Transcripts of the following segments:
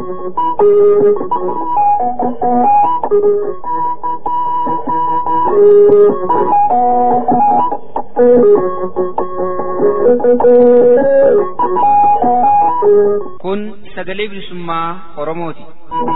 Kun sagalee bilisummaa Oromooti.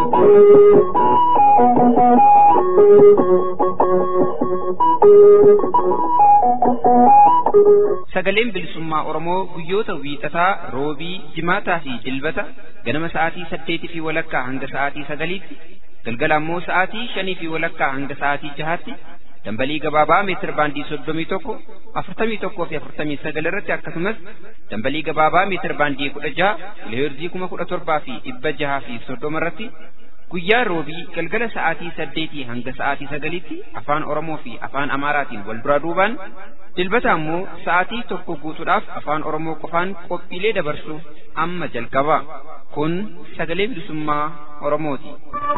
Sagaleen bilisummaa Oromoo guyyoota wiixataa, roobii, jimaataa fi dilbata ganama sa'aatii saddeetii fi walakkaa hanga sa'aatii sagaliitti, galgala ammoo sa'aatii shanii fi walakkaa hanga sa'aatii jahaatti dambalii gabaabaa meetir baandii soddomii tokko afurtamii tokkoo fi afurtamii sagal irratti akkasumas dambalii gabaabaa meetir baandii kudha jaha kiloheerzii kuma kudha torbaa fi dhibba jahaa fi soddoma irratti guyyaa roobii galgala sa'aatii saddeetii hanga sa'aatii sagaliitti afaan oromoo fi afaan amaaraatiin wal duraa duubaan dilbata ammoo sa'aatii tokko guutuudhaaf afaan oromoo qofaan qophiilee dabarsu amma jalqaba kun sagalee bilisummaa oromooti.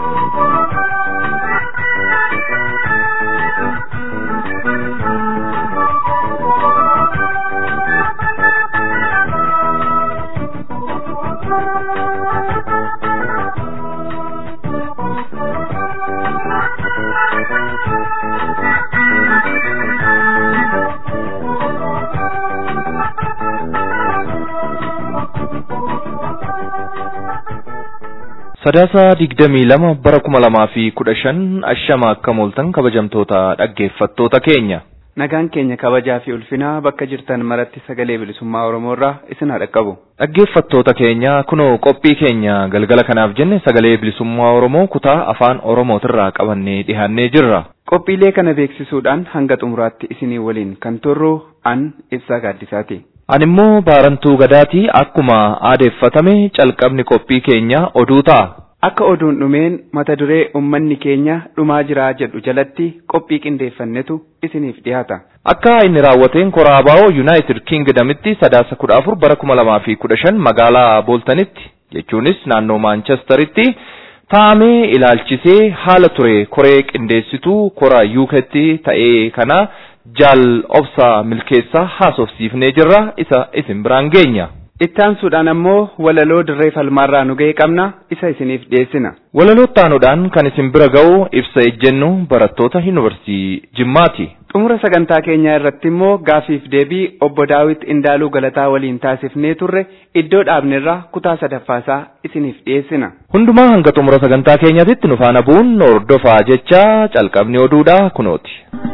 Sadaasa digdamii lama bara kuma lamaa fi kudha shan ashama akka mooltan kabajamtoota dhaggeeffattoota keenya. Nagaan keenya kabajaa fi ulfinaa bakka jirtan maratti sagalee bilisummaa Oromoo irraa isin haa dhaqqabu. Dhaggeeffattoota keenya kunoo qophii keenya galgala kanaaf jenne sagalee bilisummaa Oromoo kutaa afaan Oromootirraa qabannee dhiyaannee jirra. Qophiilee kana beeksisuudhaan hanga xumuraatti isinii waliin kan turru an ibsaa gaaddisaati. Ani immoo baarantuu gadaatii akkuma aadeeffatame calqabni qophii keenya oduu ta'a. Akka oduun dhumeen mata duree uummanni keenya dhumaa jiraa jedhu jalatti qophii qindeeffannetu isiniif dhiyaata. Akka inni raawwateen koraabaa'oo Yuunaayitid Kingdamitti sadaasa kudha afur bara kuma lamaa fi kudha shan magaalaa Booltanitti jechuunis naannoo Maanchesteritti taa'amee ilaalchisee haala ture koree qindeessituu kora yuuketti ta'ee kana jaal obsa milkeessaa haasofsiifnee jirra isa isin biraan geenya. Ittaansuudhaan ammoo walaloo dirree falmaarraa nu ga'e qabna isa isiniif dhiyeessina. Walaloo ittaanuudhaan kan isin bira ga'u ibsa ejjennu barattoota yuunivarsiitii Jimmaati. Xumura sagantaa keenyaa irratti immoo gaafiif deebii obbo Daawit Indaaluu Galataa waliin taasifnee turre iddoo dhaabnerraa kutaa sadaffaasaa isiniif dhiyeessina. Hundumaa hanga xumura sagantaa keenyaatitti nu faana bu'uun hordofaa jecha calqabni oduudha kunooti.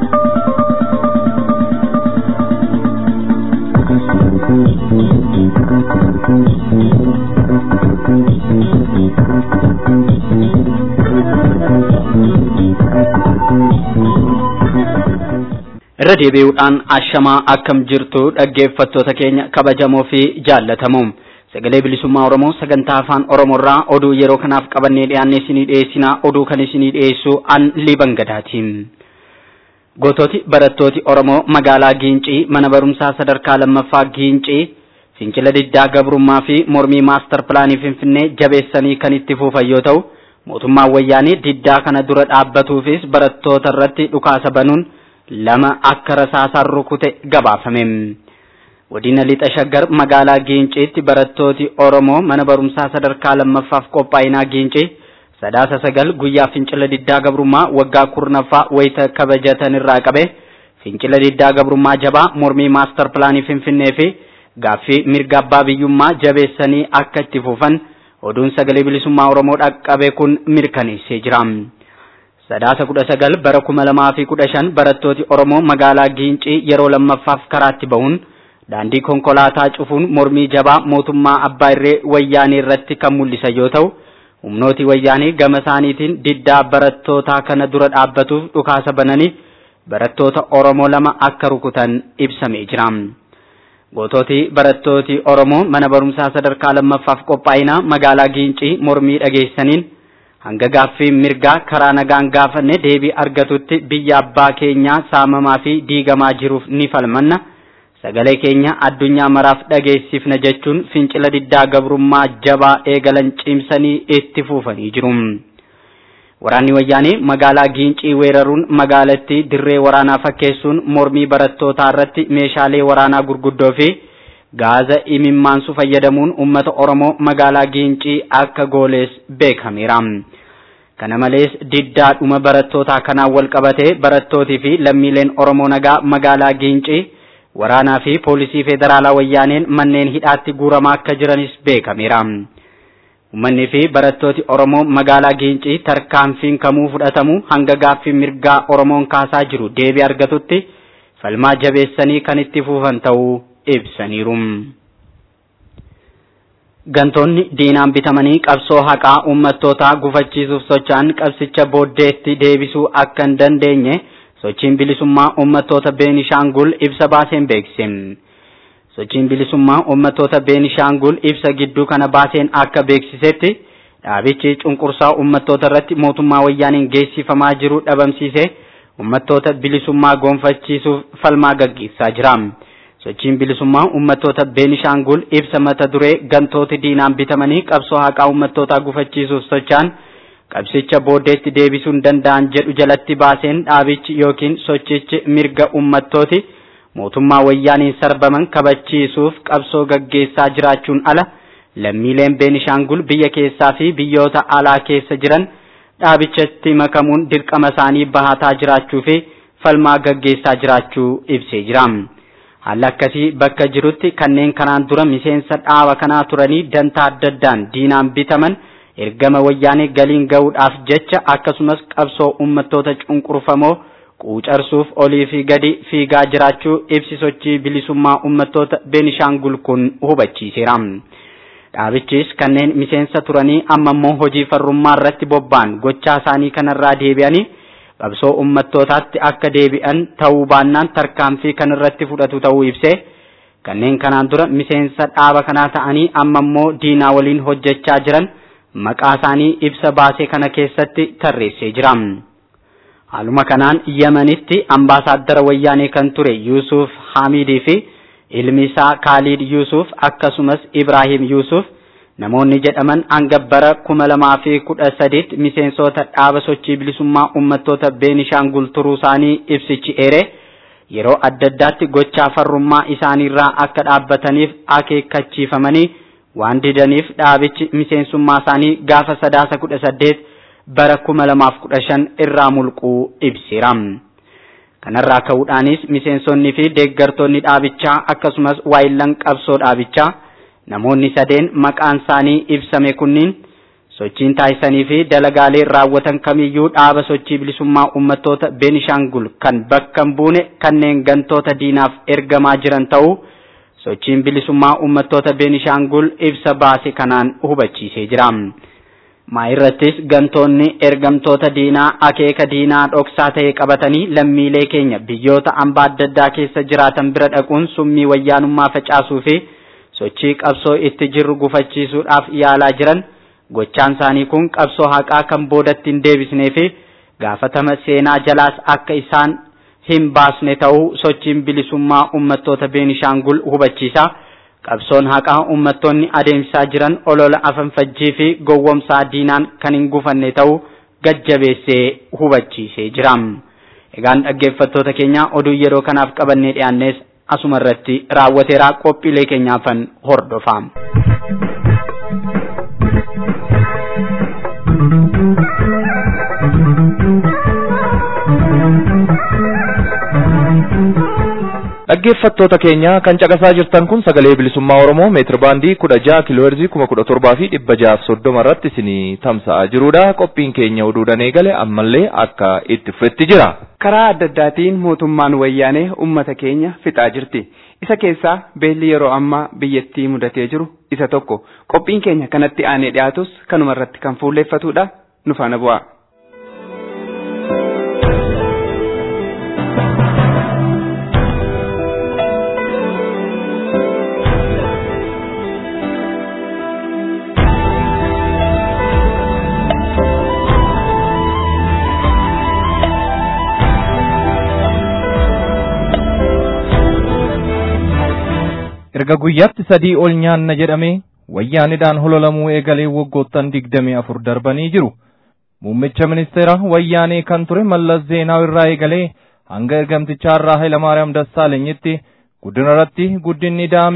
irra deebi'uudhaan ashamaa akkam jirtu dhaggeeffattoota keenya kabajamoo fi jaallatamoo sagalee bilisummaa oromoo sagantaa afaan oromoorraa oduu yeroo kanaaf qabannee dhiyaannee isinii dhiyeessinaa oduu kan isinii dhiyeessu an liban gadaatiin goototi barattooti oromoo magaalaa giincii mana barumsaa sadarkaa lammaffaa giincii fincila diddaa gabrummaa fi mormii maastar pilaanii finfinnee jabeessanii kan itti fufan yoo ta'u mootummaan wayyaanii diddaa kana dura dhaabbatuufis barattoota irratti dhukaasa banuun lama akka rasaasaan rukute gabaafame. Godina lixa shaggar magaalaa Giinciitti barattooti Oromoo mana barumsaa sadarkaa lammaffaaf qophaa'inaa Giincii sadaasa sagal guyyaa fincila diddaa gabrummaa waggaa kurnaffaa wayita kabajatan irraa qabe fincila diddaa gabrummaa jabaa mormii maastar pilaanii finfinnee fi gaaffii mirga abbaa biyyummaa jabeessanii akka itti fufan oduun sagalee bilisummaa Oromoo dhaqqabe kun mirkaneessee jira. Sadaasa kudha sagal bara kuma lamaa fi kudha shan barattooti Oromoo magaalaa Giincii yeroo lammaffaaf karaatti bahuun daandii konkolaataa cufuun mormii jabaa mootummaa abbaa irree wayyaanee irratti kan mul'isan yoo ta'u humnooti wayyaanee gama isaaniitiin diddaa barattootaa kana dura dhaabbatuuf dhukaasa bananii barattoota Oromoo lama akka rukutan ibsamee jira. Gootooti barattooti Oromoo mana barumsaa sadarkaa lammaffaaf qophaa'inaa magaalaa Giincii mormii dhageessaniin hanga gaaffii mirgaa karaa nagaan gaafanne deebii argatutti biyya abbaa keenyaa saamamaa fi diigamaa jiruuf ni falmanna sagalee keenya addunyaa maraaf dhageessifna jechuun fincila diddaa gabrummaa jabaa eegalan cimsanii itti fufanii jiru. Waraanni wayyaanee magaalaa Giincii weeraruun magaalattii dirree waraanaa fakkeessuun mormii barattootaa irratti meeshaalee waraanaa gurguddoo fi gaaza imimmaansu fayyadamuun uummata Oromoo magaalaa Giincii akka goolees beekameera. Kana malees diddaadhuma barattootaa kanaan wal qabatee barattootii fi lammiileen Oromoo nagaa magaalaa Giincii waraanaa fi poolisii federaalaa wayyaaneen manneen hidhaatti guuramaa akka jiranis beekameera. Uummanni fi barattooti Oromoo magaalaa Giincii tarkaanfiin kamuu fudhatamu hanga gaaffii mirgaa Oromoon kaasaa jiru deebii argatutti falmaa jabeessanii kan itti fufan ta'uu ibsaniiru. Gantoonni diinaan bitamanii qabsoo haqaa uummattootaa gufachiisuuf socho'an qabsicha booddeetti deebisuu akka hin dandeenye sochiin bilisummaa uummattoota Beenishaangul ibsa baaseen beeksise. Sochiin bilisummaa uummattoota Beenishaangul ibsa gidduu kana baaseen akka beeksisetti dhaabichi cunqursaa uummattoota irratti mootummaa wayyaaniin geessifamaa jiru dhabamsiise uummattoota bilisummaa gonfachiisuuf falmaa gaggeessaa jira. Sochiin bilisummaa uummattoota Beenishaangul ibsa mata duree gantooti diinaan bitamanii qabsoo haqaa uummattootaa gufachiisuuf socho'an qabsicha booddeetti deebisuu hin danda'an jedhu jalatti baaseen dhaabichi yookiin sochichi mirga uummattooti mootummaa wayyaaniin sarbaman kabachiisuuf qabsoo gaggeessaa jiraachuun ala lammiileen Beenishaangul biyya keessaa fi biyyoota alaa keessa jiran dhaabichatti makamuun dirqama isaanii bahataa jiraachuu fi falmaa gaggeessaa jiraachuu ibsee jira. Haalli akkasii bakka jirutti kanneen kanaan dura miseensa dhaaba kanaa turanii dantaa adda addaan diinaan bitaman ergama wayyaanee galiin ga'uudhaaf jecha akkasumas qabsoo uummattoota cunqurfamoo quucarsuuf olii fi gadi fiigaa jiraachuu ibsi sochii bilisummaa uummattoota Beenishaangul kun hubachiiseera. Dhaabichis kanneen miseensa turanii amma immoo hojii farrummaa irratti bobba'an gochaa isaanii kanarraa deebi'anii qabsoo uummattootaatti akka deebi'an ta'uu baannaan tarkaanfii kan irratti fudhatu ta'uu ibsee kanneen kanaan dura miseensa dhaaba kanaa ta'anii amma immoo diinaa waliin hojjechaa jiran maqaa isaanii ibsa baasee kana keessatti tarreessee jira. Haaluma kanaan Yemenitti ambaasaaddara wayyaanee kan ture Yuusuf Hamidii fi ilmi isaa Khalid Yuusuf akkasumas Ibrahim Yuusuf namoonni jedhaman hanga bara kuma lamaa fi kudha sadiitti miseensota dhaaba sochii bilisummaa uummattoota Beenishaangul turuu isaanii ibsichi eere yeroo adda addaatti gochaa farrummaa isaaniirraa akka dhaabbataniif akeekkachiifamanii waan didaniif dhaabichi miseensummaa isaanii gaafa sadaasa kudha saddeet bara kuma lamaaf kudha shan irraa mulquu ibseera. Kanarraa ka'uudhaanis miseensonnii fi deeggartoonni dhaabichaa akkasumas waayillan qabsoo dhaabichaa namoonni sadeen maqaan isaanii ibsame kunniin sochiin taasisanii fi dalagaalee raawwatan kamiyyuu dhaaba sochii bilisummaa uummattoota Beenishaangul kan bakka hin buune kanneen gantoota diinaaf ergamaa jiran ta'uu sochiin bilisummaa uummattoota Beenishaangul ibsa baase kanaan hubachiisee jira. Maayirrattis gantoonni ergamtoota diinaa akeeka diinaa dhoksaa ta'e qabatanii lammiilee keenya biyyoota hambaa adda addaa keessa jiraatan bira dhaquun summii wayyaanummaa facaasuu fi sochii qabsoo itti jirru gufachiisuudhaaf yaalaa jiran gochaan isaanii kun qabsoo haqaa kan boodatti hin deebisnee fi gaafatama seenaa jalaas akka isaan hin baasne ta'uu sochiin bilisummaa uummattoota Beenishaangul hubachiisa. Qabsoon haqaa uummattoonni adeemsaa jiran olola afanfajjii fi gowwomsaa diinaan kan hin gufanne ta'uu gajjabeessee hubachiisee jira. Egaan dhaggeeffattoota keenya oduu yeroo kanaaf qabannee dhiyaannes asuma irratti raawwateera qophiilee keenyaafan hordofaa. Dhaggeeffattoota keenya kan caqasaa jirtan kun sagalee bilisummaa Oromoo meetir baandii kudha jaha kiilooherzii kuma kudha torbaa fi dhibba jahaaf soddoma irratti isinii tamsa'aa jirudha. Qophiin keenya oduudhaan eegale ammallee akka itti fufetti jira. Karaa adda addaatiin mootummaan wayyaanee uummata keenya fixaa jirti. Isa keessaa beelli yeroo ammaa biyyattii mudatee jiru isa tokko. Qophiin keenya kanatti aanee dhiyaatus kanuma irratti kan fuulleeffatudha. Nu faana bu'aa. erga guyyaatti sadii ol nyaanna jedhamee wayyaanidhaan hololamuu eegalee waggoottan digdamii afur darbanii jiru. Muummicha ministeera wayyaanee kan ture Mallas Zeenaaw irraa eegalee hanga ergamtichaa irraa Hayilamaariyaam Dassaalenyitti guddina irratti guddinni daame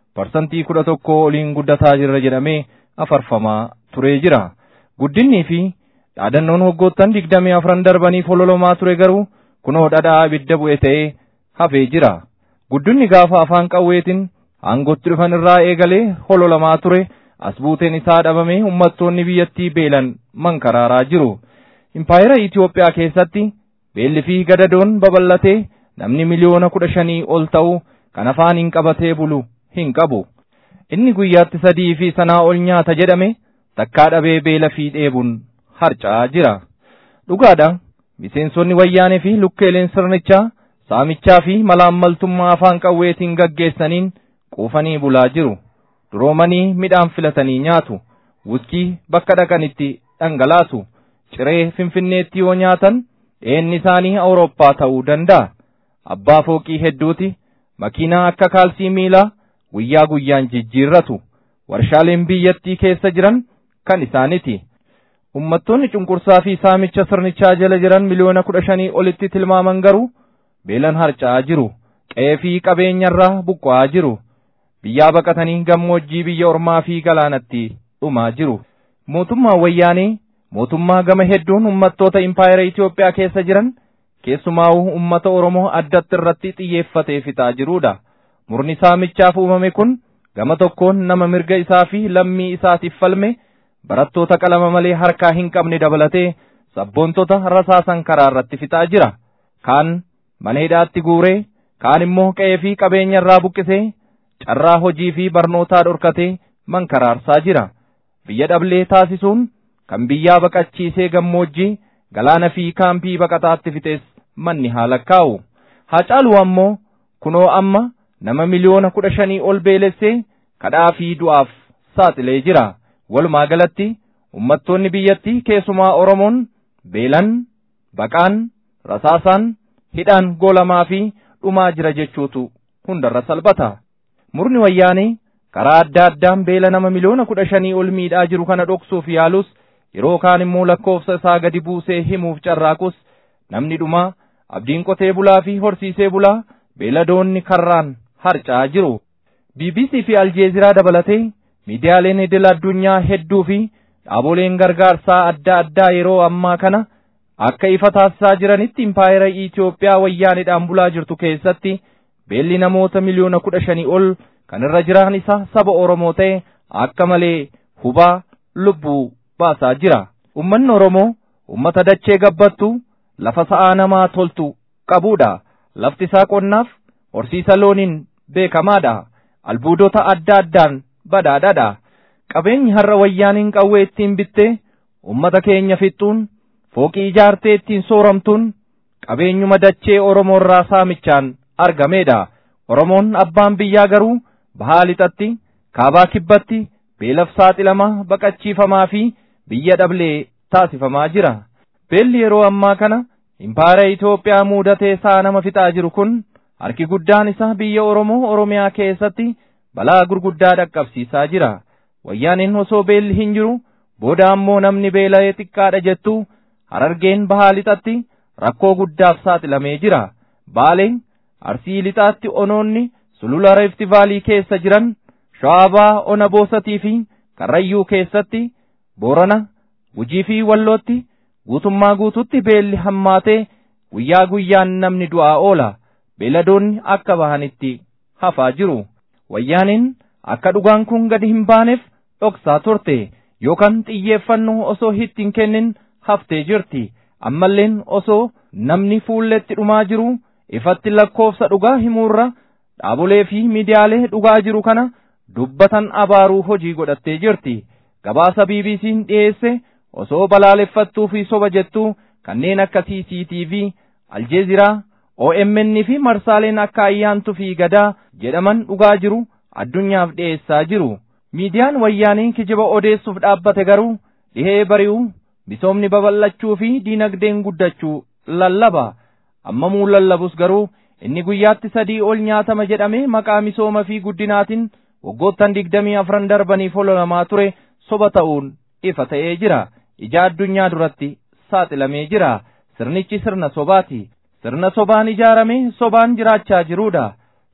parsantii kudha tokko oliin guddataa jirra jedhamee afarfamaa turee jira. Guddinnii fi dhaadannoon waggoottan digdamii afran darbanii fololomaa ture garuu kunoo dhadhaa ibidda bu'e ta'ee hafee jira. Guddinni gaafa afaan qawweetiin aangotti dhufan irraa eegalee hololamaa ture as buuteen isaa dhabamee uummattoonni biyyattii beelan mankaraaraa jiru. Impaayera Itoophiyaa keessatti beelli fi gadadoon babal'atee namni miliyoona kudha shanii ol ta'u kan afaan hin qabatee bulu hin qabu. Inni guyyaatti sadii fi sanaa ol nyaata jedhame takkaa dhabee beela fi dheebuun harca'aa jira. Dhugaadha miseensonni wayyaanee fi lukkeeleen sirnichaa saamichaa fi malaammaltummaa afaan qawweetiin gaggeessaniin quufanii bulaa jiru. Duroomanii midhaan filatanii nyaatu. Wuskii bakka dhaqanitti dhangalaasu. Ciree Finfinneetti yoo nyaatan dheenni isaanii Awurooppaa ta'uu danda'a. Abbaa fooqii hedduuti makiinaa akka kaalsii miilaa guyyaa guyyaan jijjiirratu. Warshaaleen biyyattii keessa jiran kan isaaniti. Uummattoonni cunqursaa fi saamicha sirnichaa jala jiran miliyoona kudha shanii olitti tilmaaman garuu beelan harca'aa jiru. Qe'ee fi qabeenyarraa buqqa'aa jiru. Biyyaa baqatanii gammoojjii biyya ormaa fi galaanatti dhumaa jiru. Mootummaan wayyaanee mootummaa gama hedduun uummattoota impaayera Itoophiyaa keessa jiran keessumaa'uu uummata Oromoo addatti irratti xiyyeeffatee fixaa jirudha. Murni saamichaaf uumame kun gama tokkoon nama mirga isaa fi lammii isaatiif falme barattoota qalama malee harkaa hin qabne dabalatee sabboontota rasaasan karaa irratti fixaa jira. Kaan mana hidhaatti guuree, kaan immoo qe'ee fi qabeenya irraa buqqisee carraa hojii fi barnootaa dhorkatee mankaraarsaa jira. Biyya dhablee taasisuun kan biyyaa baqachiisee gammoojjii galaana fi kaampii baqataatti fixees manni haa lakkaa'u. Haa caalu ammoo kunoo amma nama miliyoona kudha shanii ol beelessee kadhaa fi du'aaf saaxilee jira. Walumaa galatti uummattoonni biyyattii keessumaa Oromoon beelan, baqaan, rasaasaan, hidhaan goolamaa fi dhumaa jira jechuutu hundarra salphata. Murni wayyaanee karaa adda addaan beela nama miliyoona kudha shanii ol miidhaa jiru kana dhoksuuf yaalus yeroo kaan immoo lakkoofsa isaa gadi buusee himuuf carraaqus namni dhumaa abdiin qotee bulaa fi horsiisee bulaa beeladoonni karraan harca'aa jiru. BBC fi Aljeeziraa dabalatee miidiyaaleen idil addunyaa hedduu fi dhaaboleen gargaarsaa adda addaa yeroo ammaa kana akka ifa taasisaa jiranitti impaayera Itoophiyaa wayyaanidhaan bulaa jirtu keessatti beelli namoota miliyoona kudha shanii ol kan irra jiran isa saba Oromoo ta'e akka malee hubaa lubbuu baasaa jira. Uummanni Oromoo uummata dachee gabbattu lafa sa'aa namaa toltu qabudha. Lafti isaa qonnaaf horsiisa looniin beekamaadha. Albuudota adda addaan badhaadhaadha. Qabeenyi har'a wayyaaniin qawwee ittiin bittee uummata keenya fixxuun fooqii ijaartee ittiin sooramtuun qabeenyuma dachee Oromoo irraa saamichaan argameedha. Oromoon abbaan biyyaa garuu bahaa lixatti, kaabaa kibbatti, beelaf saaxilamaa, baqachiifamaa fi biyya dhablee taasifamaa jira. Beelli yeroo ammaa kana impaayera Itoophiyaa muudatee isaa nama fixaa jiru kun harki guddaan isaa biyya Oromoo Oromiyaa keessatti balaa gurguddaa dhaqqabsiisaa jira. Wayyaaniin osoo beelli hin jiru booda ammoo namni beela'ee xiqqaadha jettu harargeen bahaa lixatti rakkoo guddaaf saaxilamee jira. Baaleen arsii lixaatti onoonni sulula reefti vaalii keessa jiran shawaabaa ona boosatii fi karrayyuu keessatti boorana gujii fi wallootti guutummaa guututti beelli hammaatee guyyaa guyyaan namni du'aa oola beeladoonni akka bahanitti hafaa jiru wayyaaniin akka dhugaan kun gadi hin baaneef dhoksaa turte yookaan xiyyeeffannoo osoo itti hin kennin haftee jirti ammalleen osoo namni fuulletti dhumaa jiru ifatti lakkoofsa dhugaa himuurra dhaabolee fi miidiyaalee dhugaa jiru kana dubbatan abaaruu hojii godhattee jirti gabaasa BBC'n dhiyeesse osoo balaaleffattuu fi soba jettuu kanneen akka CCTV, Aljeeziraa, OMN fi marsaaleen akka ayyaantuu fi gadaa jedhaman dhugaa jiru addunyaaf dhiyeessaa jiru. Miidiyaan wayyaanii kijiba odeessuuf dhaabbate garuu dhihee bari'uu misoomni babal'achuu fi diinagdeen guddachuu lallaba. Ammamuu lallabus garuu inni guyyaatti sadii ol nyaatama jedhamee maqaa misooma fi guddinaatiin waggoottan digdamii afran darbaniif ololamaa ture soba ta'uun ifa ta'ee jira. Ija addunyaa duratti saaxilamee jira. Sirnichi sirna sobaati. Sirna sobaan ijaarame sobaan jiraachaa jiruudha.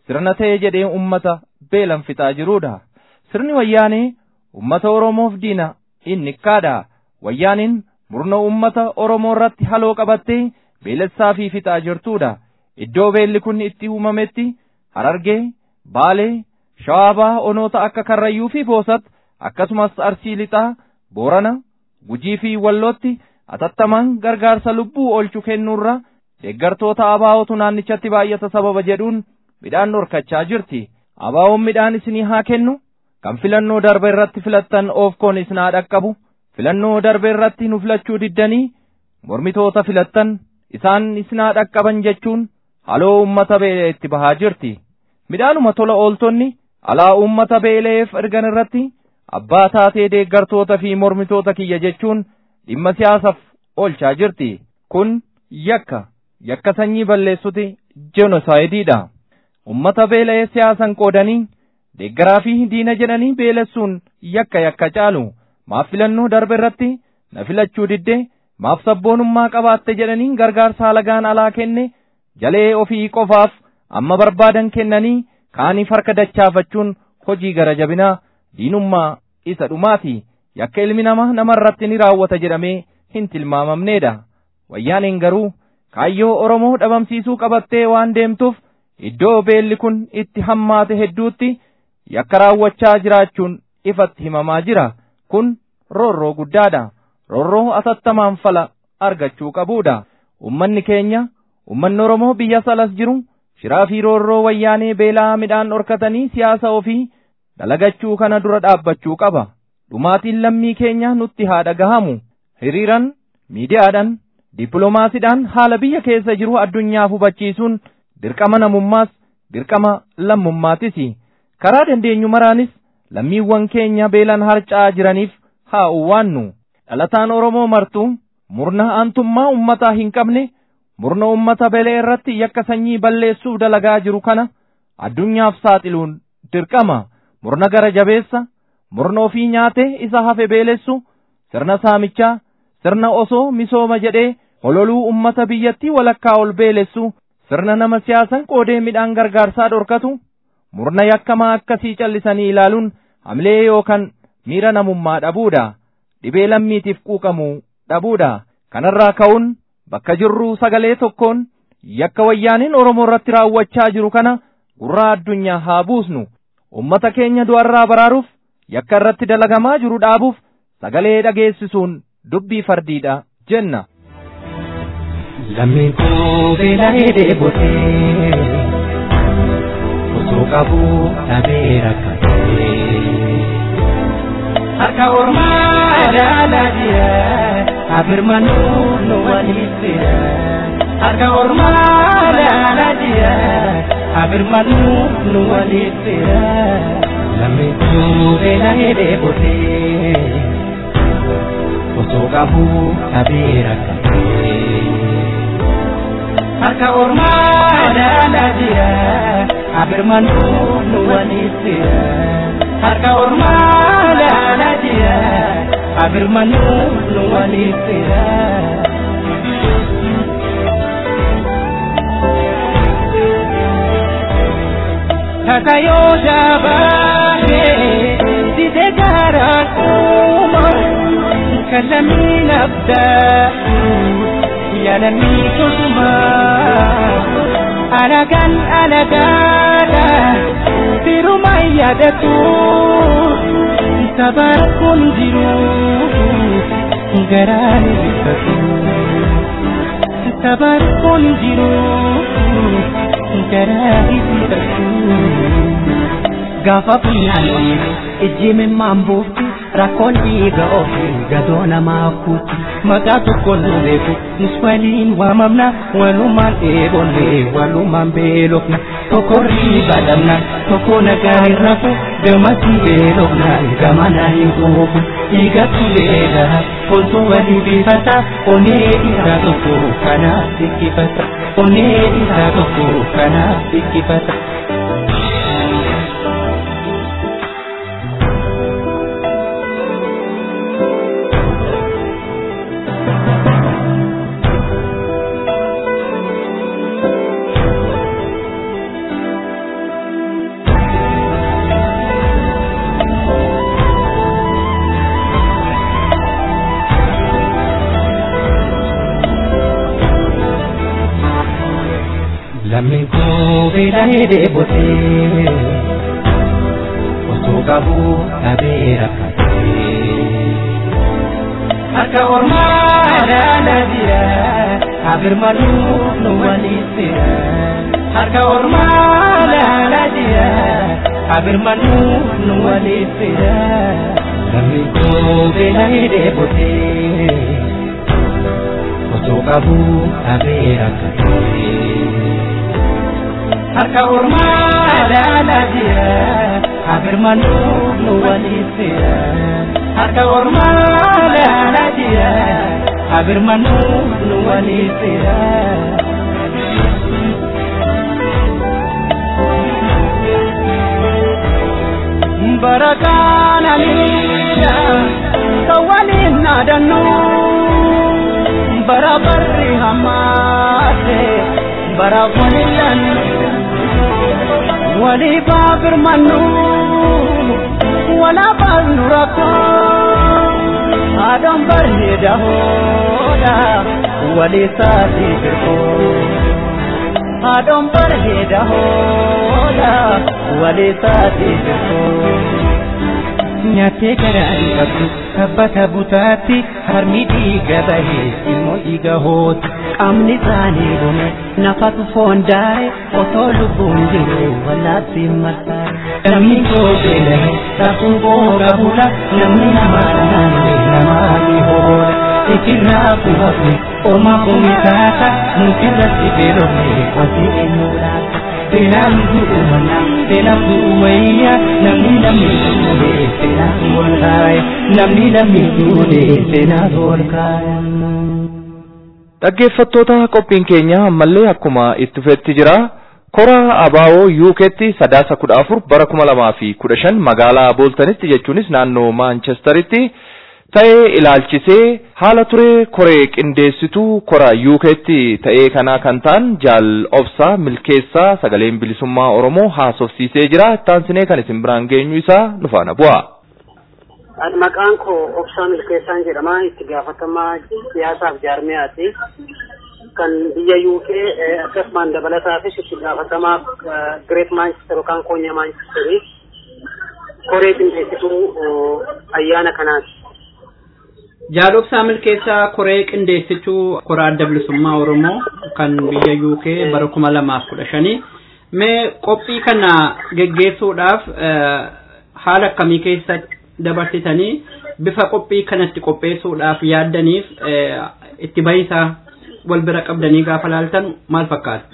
sirna ta'e jedhee ummata beelan fixaa jiruudha. Sirni wayyaanee ummata Oromoof diina inni kaadha. Wayyaaniin murna ummata Oromoo irratti haloo qabattee beelessaa fi fixaa jirtuudha. Iddoo beelli kun itti uumametti Harargee, Baalee, Shawaabaa onoota akka Karrayyuu fi Boosat akkasumas Arsii Lixaa, Boorana, Gujii fi Wallootti atattamaan gargaarsa lubbuu oolchu kennuurra deeggartoota abaa'otu naannichatti baay'ata sababa jedhuun midhaan dhorkachaa jirti. Abaa'oon midhaan isinii haa kennu kan filannoo darbe irratti filattan oofkoon isin haa dhaqqabu. Filannoo darbe irratti nu filachuu diddanii mormitoota filattan isaan isin haa dhaqqaban jechuun haloo uummata beelee itti bahaa jirti. Midhaanuma tola ooltonni alaa uummata beeleef ergan irratti abbaa taatee deeggartoota fi mormitoota kiyya jechuun dhimma siyaasaaf oolchaa jirti. Kun yakka yakka sanyii balleessuti jenoosaaydiidha. Uummata beela'ee siyaasan qoodanii deeggaraa fi diina jedhanii beelessuun yakka yakka caalu. Maaf filannoo darbe irratti na filachuu didde maaf sabboonummaa qabaatte jedhanii gargaarsa alagaan alaa kenne jalee ofii qofaaf amma barbaadan kennanii kaaniif harka dachaafachuun hojii gara jabinaa diinummaa isa dhumaati. Yakka ilmi namaa namarratti ni raawwata jedhamee hin tilmaamamneedha. Wayyaaneen garuu kaayyoo Oromoo dhabamsiisuu qabattee waan deemtuuf iddoo beelli kun itti hammaate hedduutti yakka raawwachaa jiraachuun ifatti himamaa jira. Kun roorroo guddaadha. Roorroo atattamaan fala argachuu qabuudha. Ummanni keenya, ummanni Oromoo biyya salas jiru, shiraa fi roorroo wayyaanee beelaa midhaan dhorkatanii siyaasa ofii dalagachuu kana dura dhaabbachuu qaba. Dhumaatiin lammii keenya nutti haa dhagahamu. Hiriiran, miidiyaadhaan, dippiloomaasiidhaan haala biyya keessa jiru addunyaaf hubachiisuun dirqama namummaas, dirqama lammummaatis. Karaa dandeenyu maraanis lammiiwwan keenya beelan harca'aa jiraniif haa uwwaannu. Dhalataan Oromoo martuu murna aantummaa ummataa hin qabne murna ummata belee irratti yakka sanyii balleessuuf dalagaa jiru kana addunyaaf saaxiluun dirqama. Murna gara jabeessa murna ofii nyaatee isa hafe beelessu sirna saamichaa sirna osoo misooma jedhee hololuu ummata biyyattii walakkaa ol beelessu sirna nama siyaasan qoodee midhaan gargaarsaa dhorkatu murna yakkamaa akkasii callisanii ilaaluun hamlee yookaan miira namummaa dhabuudha. Dhibee lammiitiif quuqamuu dhabuudha. Kanarraa ka'uun bakka jirruu sagalee tokkoon yakka wayyaaniin Oromoo irratti raawwachaa jiru kana gurraa addunyaa haa buusnu. Ummata keenya du'arraa baraaruuf yakka irratti dalagamaa jiru dhaabuuf sagalee dhageessisuun dubbii fardiidha jenna. Lammiin koo beela'ee dheebotee osoo qabuu dhabee rakkatee harka ormaa ilaalaa jira abirmanuu nu waliif jira harka ormaa ilaalaa jira abirmanuu nu waliif jira lammiin koo beela'ee dheebotee osoo qabuu dhabee rakkatee. harka ormaa ilaalaa jira abirmanuu nu waliif jira harka ormaa ilaalaa jira abirmanuu nu waliif jira. Kakayoo shabaabee didee gaaraan uuma kallamii nabdaa. yalanni kusuma alagan alagaadha firuma yaadatu sabar kun jiru garaan ibsatu sabar kun jiru garaan ibsatu gaafa funyaanni ijji mimmaan buufti rakkoon dhiiga ofii gadoo namaa kuuti maqaa tokko nu beeku nus waliin waamamna walumaan dheebonne walumaan beelofna tokko riiba dhabna tokko nagaa hin rafu gamatti beelofna gamana hin quufu dhiigatu beela kontu walii bifata onee isaa tokko kanaaf sikkifata onee isaa tokko kanaaf sikkifata. lammi koo beela'ee dheebotee osoo qabuu dhabee rakkatee harka ormaa dhaala jira abirmaduu nu waliin fira harka ormaa dhaala jira abirmaduu nu waliin fira lammi koo beela'ee dheebotee osoo qabuu dhabee rakkatee harka ormaa dhaala jira abirmaduu nu waliin fira harka ormaa dhaala jira abirmaduu nu waliin fira. Barakaan aniidha kan waliin naadannu bara barri hammaate bara waliin walii baabirmannu wala baasnu rakkoo haadhaan bareeda hooda walii saatii birkoo haadhaan bareeda hooda walii saatii birkoo. Nyaattee garaa dhiqabdu tabbata butaatti harmi dhiiga bahee immoo dhiiga hooti. Qaamni isaanii dhume nafatu foon daare otoo lubbuun jiru wallaatti marsaare. Namni koo beela'e saafuun booga bula namni namaa naannoo namaa ni hoola. Ikirraa kubafu ormaa kumitaata mukirratti beelofne wanti eenyu laata. Seenaan du'umana seenaan du'umayya namni namni du'ude seenaan ol kaaya namni namni du'ude seenaan ol kaaya. Dhaggeeffattoota qophiin keenya ammallee akkuma itti fufetti jira. Kora Abaawoo Yuukeetti sadaasa kudha afur bara kuma lamaa fi kudha shan magaalaa Booltanitti jechuunis naannoo Maanchesteritti ta'ee ilaalchisee haala ture koree qindeessituu kora Yuukeetti ta'ee kanaa kan ta'an jaal obsaa milkeessaa sagaleen bilisummaa Oromoo haasofsiisee jira. Ittaansinee kan isin biraan geenyu isaa nufaana bu'a. Maqaan koo Obsaa Milkeessaan jedhama. Itti gaafatamaa siyaasaaf jaarmiyaati. Kan biyya UK akkasumaan dabalataafis itti gaafatamaa Great Manchester yookaan Konya Manchesterii koree qindeessituu ayyaana kanaati. Jaalobsaa milkeessaa koree qindeessituu koraa adda bilisummaa Oromoo kan biyya UK bara kuma lamaaf kudha shanii. Mee qophii kana geggeessuudhaaf haala akkamii keessa dabarsitanii bifa qophii kanatti qopheessuudhaaf yaaddaniif itti bahisaa wal bira qabdanii gaafa laaltan maal fakkaata?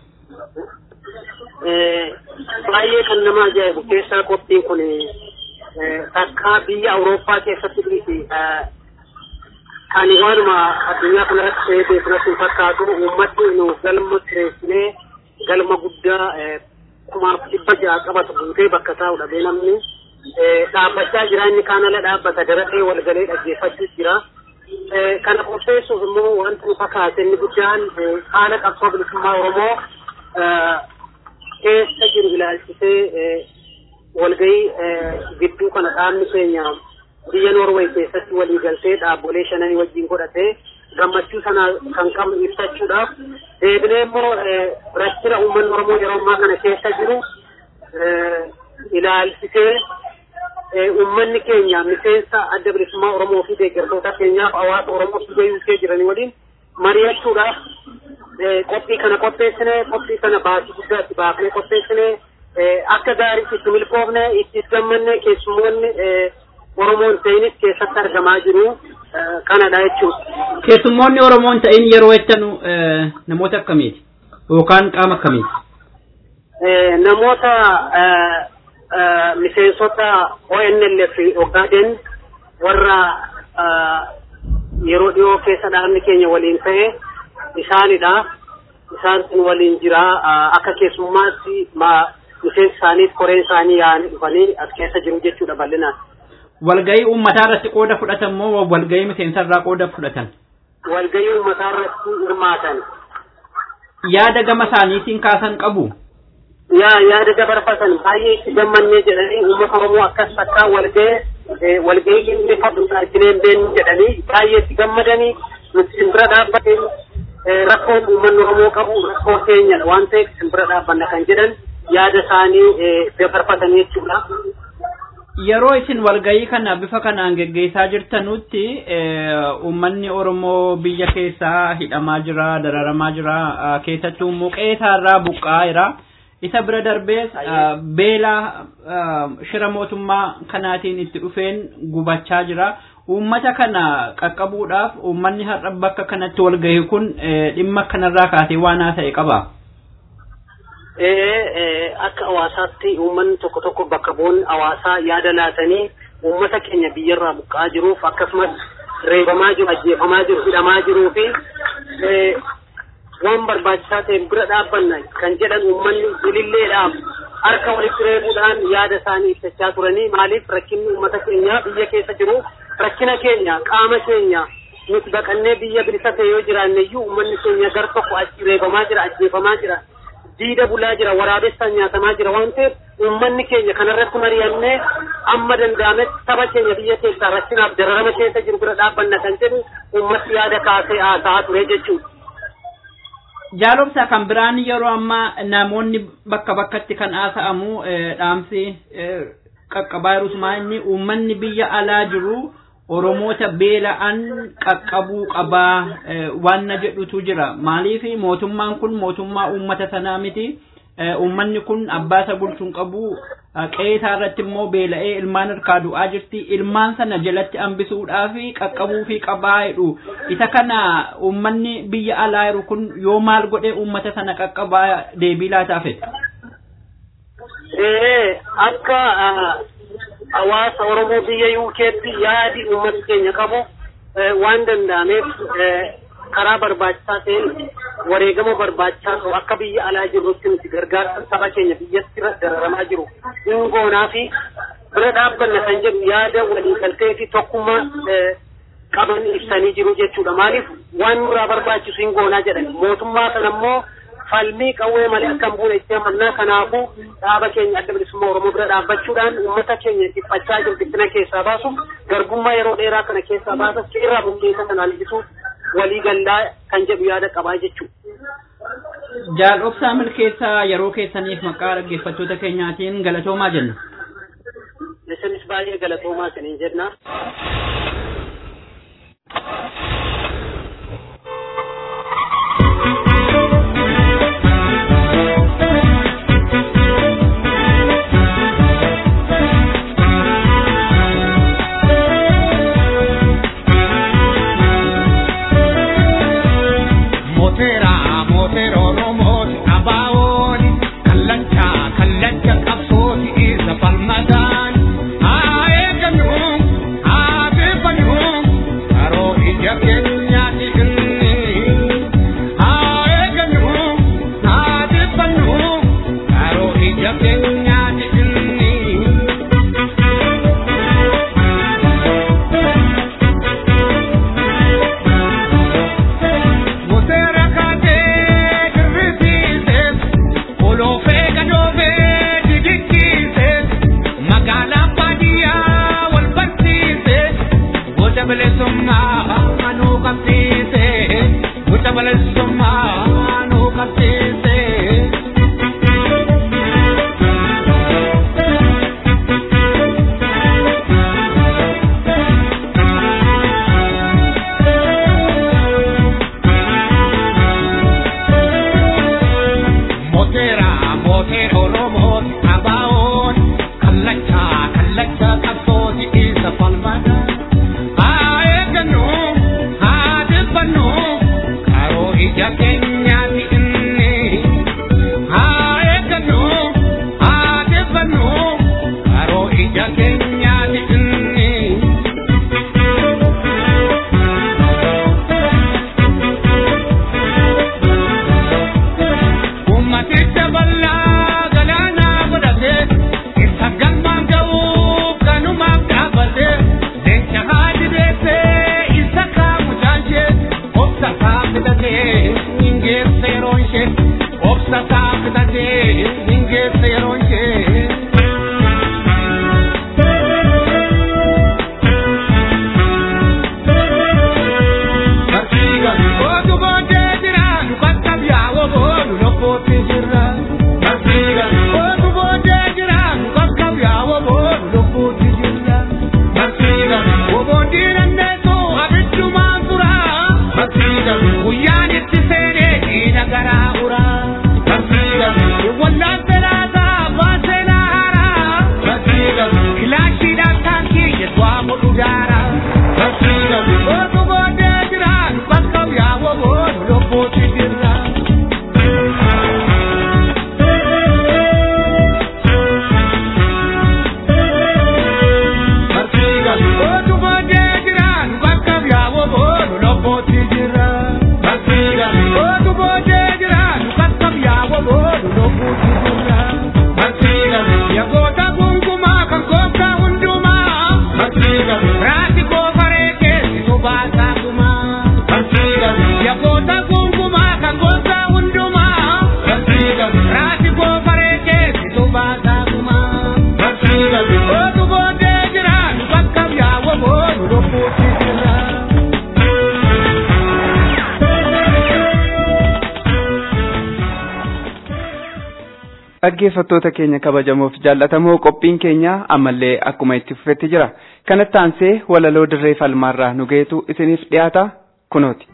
Baay'ee kan nama ajaa'ibu keessaa qophiin kun takka biyya Awurooppaa keessatti dhiisi kan waanuma addunyaa kanarratti ta'ee beekamatti hin fakkaatu uummatni nu galma kireessinee galma guddaa kumaaf dhibba ja'a qabatu guutee bakka taa'u dhabee namni dhaabbachaa jira inni kaan ala dhaabbata daratee walgalee dhaggeeffachuu jira. Kana qopheessuuf immoo wanti nu fakkaate inni guddaan haala qabsoo bilisummaa Oromoo keessa jiru ilaalchisee walgahii gidduu kana dhaabni keenya biyya Noorwee keessatti walii galtee dhaabbolee shananii wajjin godhatee gammachuu sana kan qabnu ibsachuudhaaf deebinee immoo rakkina uummanni Oromoo yeroo ammaa kana keessa jiru ilaalchisee uummanni keenya miseensa adda bilisummaa Oromoo fi deeggartoota keenyaaf hawaasa Oromoo biyya UK jiranii waliin mari'achuudhaaf qophii kana qopheessine qophii kana baasii guddaa itti baafnee qopheessine akka gaariitti itti milkoofne itti gammanne keessummoonni Oromoon ta'inis keessatti argamaa jiru kanadha jechuudha. Keessummoonni Oromoon ta'in yeroo jettanu namoota akkamiiti? Yookaan qaama akkamiiti? Namoota miseensota ONLF Ogaden warra yeroo dhiyoo keessa dhaabni keenya waliin ta'e isaanidha. Isaan sun waliin jira akka keessummaatti miseensi isaaniif koreen isaanii yaa'anii dhufanii as keessa jiru jechuudha bal'inaan. Walgahii uummataa irratti qooda fudhatan moo walgahii miseensa irraa qooda fudhatan? Walgahii uummataa irratti hirmaatan. Yaada gama isaaniitiin kaasan qabu? yaa yaada dabarfatan baay'ee itti gammannee jedhanii uummata Oromoo akkas takkaa walgahee walgahii inni fadhu arginee hin beeknu jedhanii baay'ee itti gammadanii nuti simbira dhaabbatee rakkoon uummanni Oromoo qabu rakkoo keenyadha waan ta'eef isin bira dhaabbanna kan jedhan yaada isaanii dabarfatanii jechuudha. Yeroo isin walgahii kana bifa kanaan geggeessaa jirtanutti uummanni Oromoo biyya keessaa hidhamaa jira, dararamaa jira, keessattuu immoo qe'eerraa buqqa'aa jira. Isa bira darbees beela shira mootummaa kanaatiin itti dhufeen gubachaa jira. Uummata kana qaqqabuudhaaf uummanni har'a bakka kanatti walgahii kun dhimma kanarraa kaasee waan haasa'e qaba. akka hawaasaatti uummanni tokko tokko bakka bu'oonni hawaasaa yaada laatanii uummata keenya biyyarraa buqqa'aa jiruuf akkasumas reebamaa jiru ajjeefamaa jiru hidhamaa jiruu fi waan barbaachisaa ta'e bira dhaabbanna kan jedhan uummanni ililleedhaaf harka walitti reebuudhaan yaada isaanii ibsachaa turanii maaliif rakkinni uummata keenya biyya keessa jiru rakkina keenya qaama keenya nuti baqannee biyya bilisa ta'e yoo jiraanne iyyuu uummanni keenya gar tokko achi reebamaa jira ajjeefamaa jira diida bulaa jira waraabessaan nyaatamaa jira waan ta'eef uummanni keenya kanarratti mari'annee amma danda'ametti saba keenya biyya keessaa rakkinaaf dararama keessa jiru bira dhaabbanna kan jedhu uummatti yaada kaasee haasa'aa ture jechuudha. Jaalobsaa kan biraan yeroo ammaa namoonni bakka bakkatti kan haasa'amu dhaamsi qaqqabaa jirus inni uummanni biyya alaa jiru Oromoota beela'an qaqqabuu qabaa waan na jedhutu jira. Maaliif mootummaan kun mootummaa uummata sanaa miti. Uummanni kun abbaa isa bulchuun qabu qe'ee isaa irratti immoo beela'ee ilmaan harkaa du'aa jirti. Ilmaan sana jalatti hambisuudhaaf qaqqabuu fi qabaa jedhu. Isa kana uummanni biyya alaa jiru kun yoo maal godhee uummata sana qaqqabaa deebii laataaf? Akka hawaasa Oromoo biyya UK'tti yaadi uummata keenya qabu waan danda'ameef karaa barbaachisaa ta'een wareegama barbaachisaa ta'u akka biyya alaa jirrutti nuti gargaarsa saba keenya biyyatti dararamaa jiru hingoonaa fi bira dhaabbanna kan jedhu yaada walii galtee fi tokkummaa qaban ibsanii jiru jechuudha. Maaliif waan nurraa barbaachisu hingoonaa jedhan mootummaa kana immoo falmii qawwee malee akka hin buune itti amannaa kanaafuu dhaaba keenya adda bilisummaa Oromoo bira dhaabbachuudhaan uummata keenya dhiphachaa jiru dhiphina keessaa baasuuf garbummaa yeroo dheeraa kana keessaa baasuuf irraa buqqeessa sana hambisuuf walii gallaa kan jedhu yaada qabaa jechuudha. Jaalobsaa milkeessaa yeroo keessaniif maqaa dhaggeeffattoota keenyaatiin galatoomaa jenna. Isinis baay'ee galatoomaa isiniin jenna. dhaggeeffattoota keenya kabajamoof jaallatamoo qophiin keenya ammallee akkuma itti fufetti jira kanatti aansee walaloo dirree falmaarraa nu geetu isiniif dhiyaata kunooti.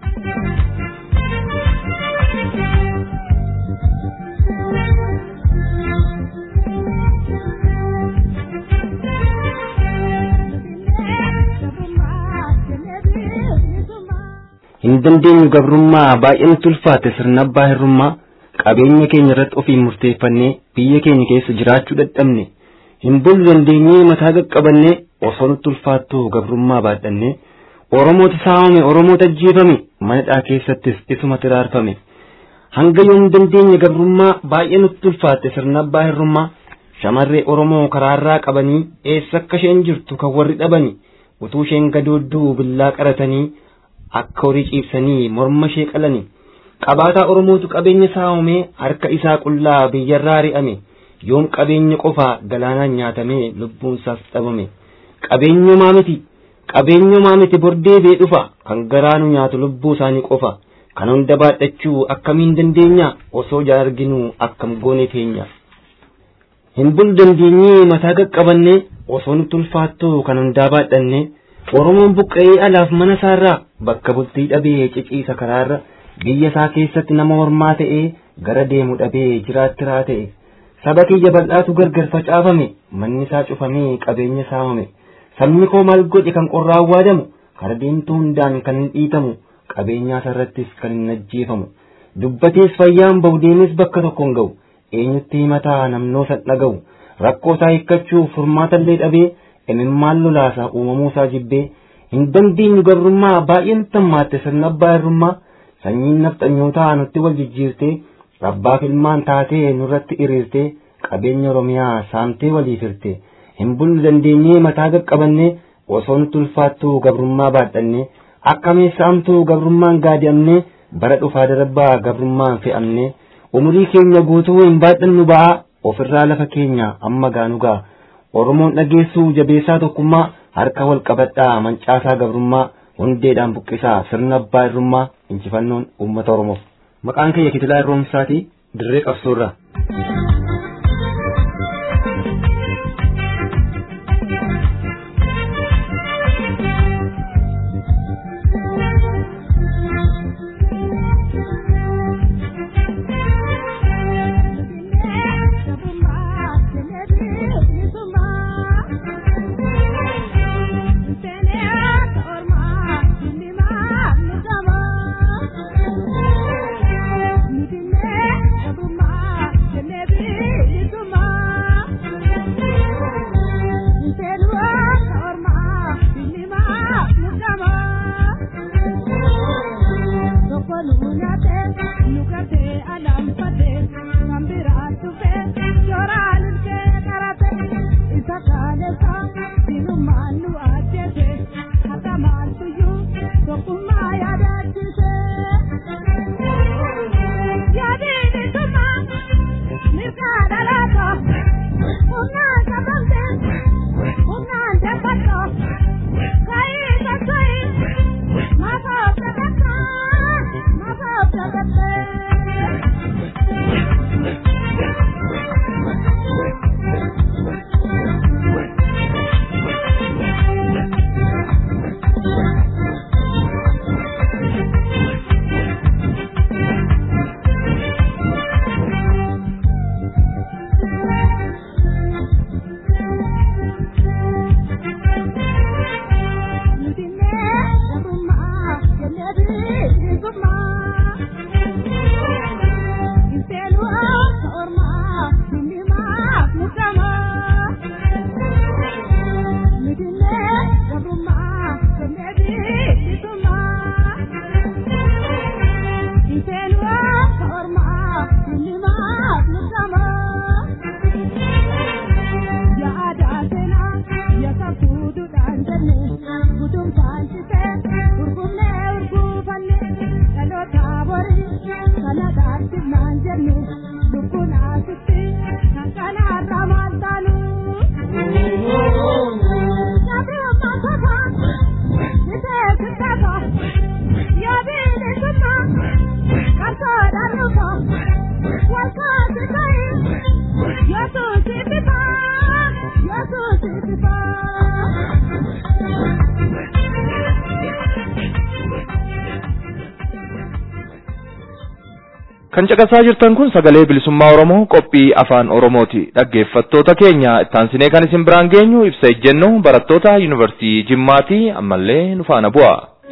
hin dandeenyu gabrummaa baay'inatti ulfaate sirna abbaa hirrummaa qabeenya keenya irratti ofiin murteeffannee biyya keenya keessa jiraachuu dadhabne hin bulu dandeenyee mataa qaqqabannee osoo nutti ulfaattuu gabrummaa baadhannee oromoota saamame oromoota ajjeefame manadhaa keessattis isuma tiraarfame hanga yoo hin dandeenye gabrummaa baay'ee nutti ulfaatte sirna abbaa hirrummaa shamarree oromoo karaarraa qabanii eessa akka isheen jirtu kan warri dhabani utuu isheen gadoodduu billaa qaratanii akka horii ciibsanii morma ishee qalani qabaataa oromootu qabeenya saamamee harka isaa qullaa biyyarraa ri'ame yoom qabeenya qofaa galaanaan nyaatamee lubbuun isaas dhabame qabeenyumaa miti qabeenyumaa miti bordee bee dhufa kan garaanu nyaatu lubbuu isaanii qofa kan hunda baadhachuu akkamiin dandeenya osoo jaan arginu akkam goone teenya hin bulu dandeenyee mataa qaqqabannee osoo nutti ulfaattuu kan hundaa baadhannee Oromoon buqqa'ee alaaf mana isaarraa bakka bultii dhabee ciciisa karaarra biyya isaa keessatti nama hormaa ta'ee gara deemu dhabee jiraattiraa ta'e saba kiyya bal'aatu gargar facaafame manni isaa cufamee qabeenya saamame sabni koo maal godhe kan qorraa awwaadamu kara deemtuu hundaan kan hin dhiitamu qabeenyaa isarrattis kan hin ajjeefamu dubbatees fayyaan bahu deemes bakka tokko hin ga'u eenyutti himataa namnoosan dhaga'u rakkoo isaa hiikkachuuf furmaatallee dhabee imimmaan lolaasa uumamuu isaa jibbee hin dandeenyu gabrummaa baay'een tammaatte sirna abbaa hirrummaa sanyiin nafxanyootaa nutti wal jijjiirtee abbaaf ilmaan taatee nurratti hiriirtee qabeenya oromiyaa saamtee waliif hirte hin bulu dandeenyee mataa qaqqabannee osoo nutti ulfaattuu gabrummaa baadhannee akkamee saamtuu gabrummaan gaadi'amnee bara dhufaa darbaa gabrummaan fe'amnee umurii keenya guutuu hin baadhannu ba'aa ofirraa lafa keenya amma gaanu ga'a. Oromoon dhageessuu jabeessaa tokkummaa harka wal qabadhaa mancaasaa gabrummaa hundeedhaan buqqisaa sirna abbaa irrummaa injifannoon uummata Oromoof. Maqaan kiyya Kitilaa Irroomsaatii dirree qabsoorraa. Kan caqasaa jirtan kun sagalee bilisummaa Oromoo qophii afaan Oromooti. Dhaggeeffattoota keenya ittaansinee kan isin biraan geenyu ibsa ejjennoo barattoota yuunivarsiitii Jimmaati ammallee nu faana bu'a.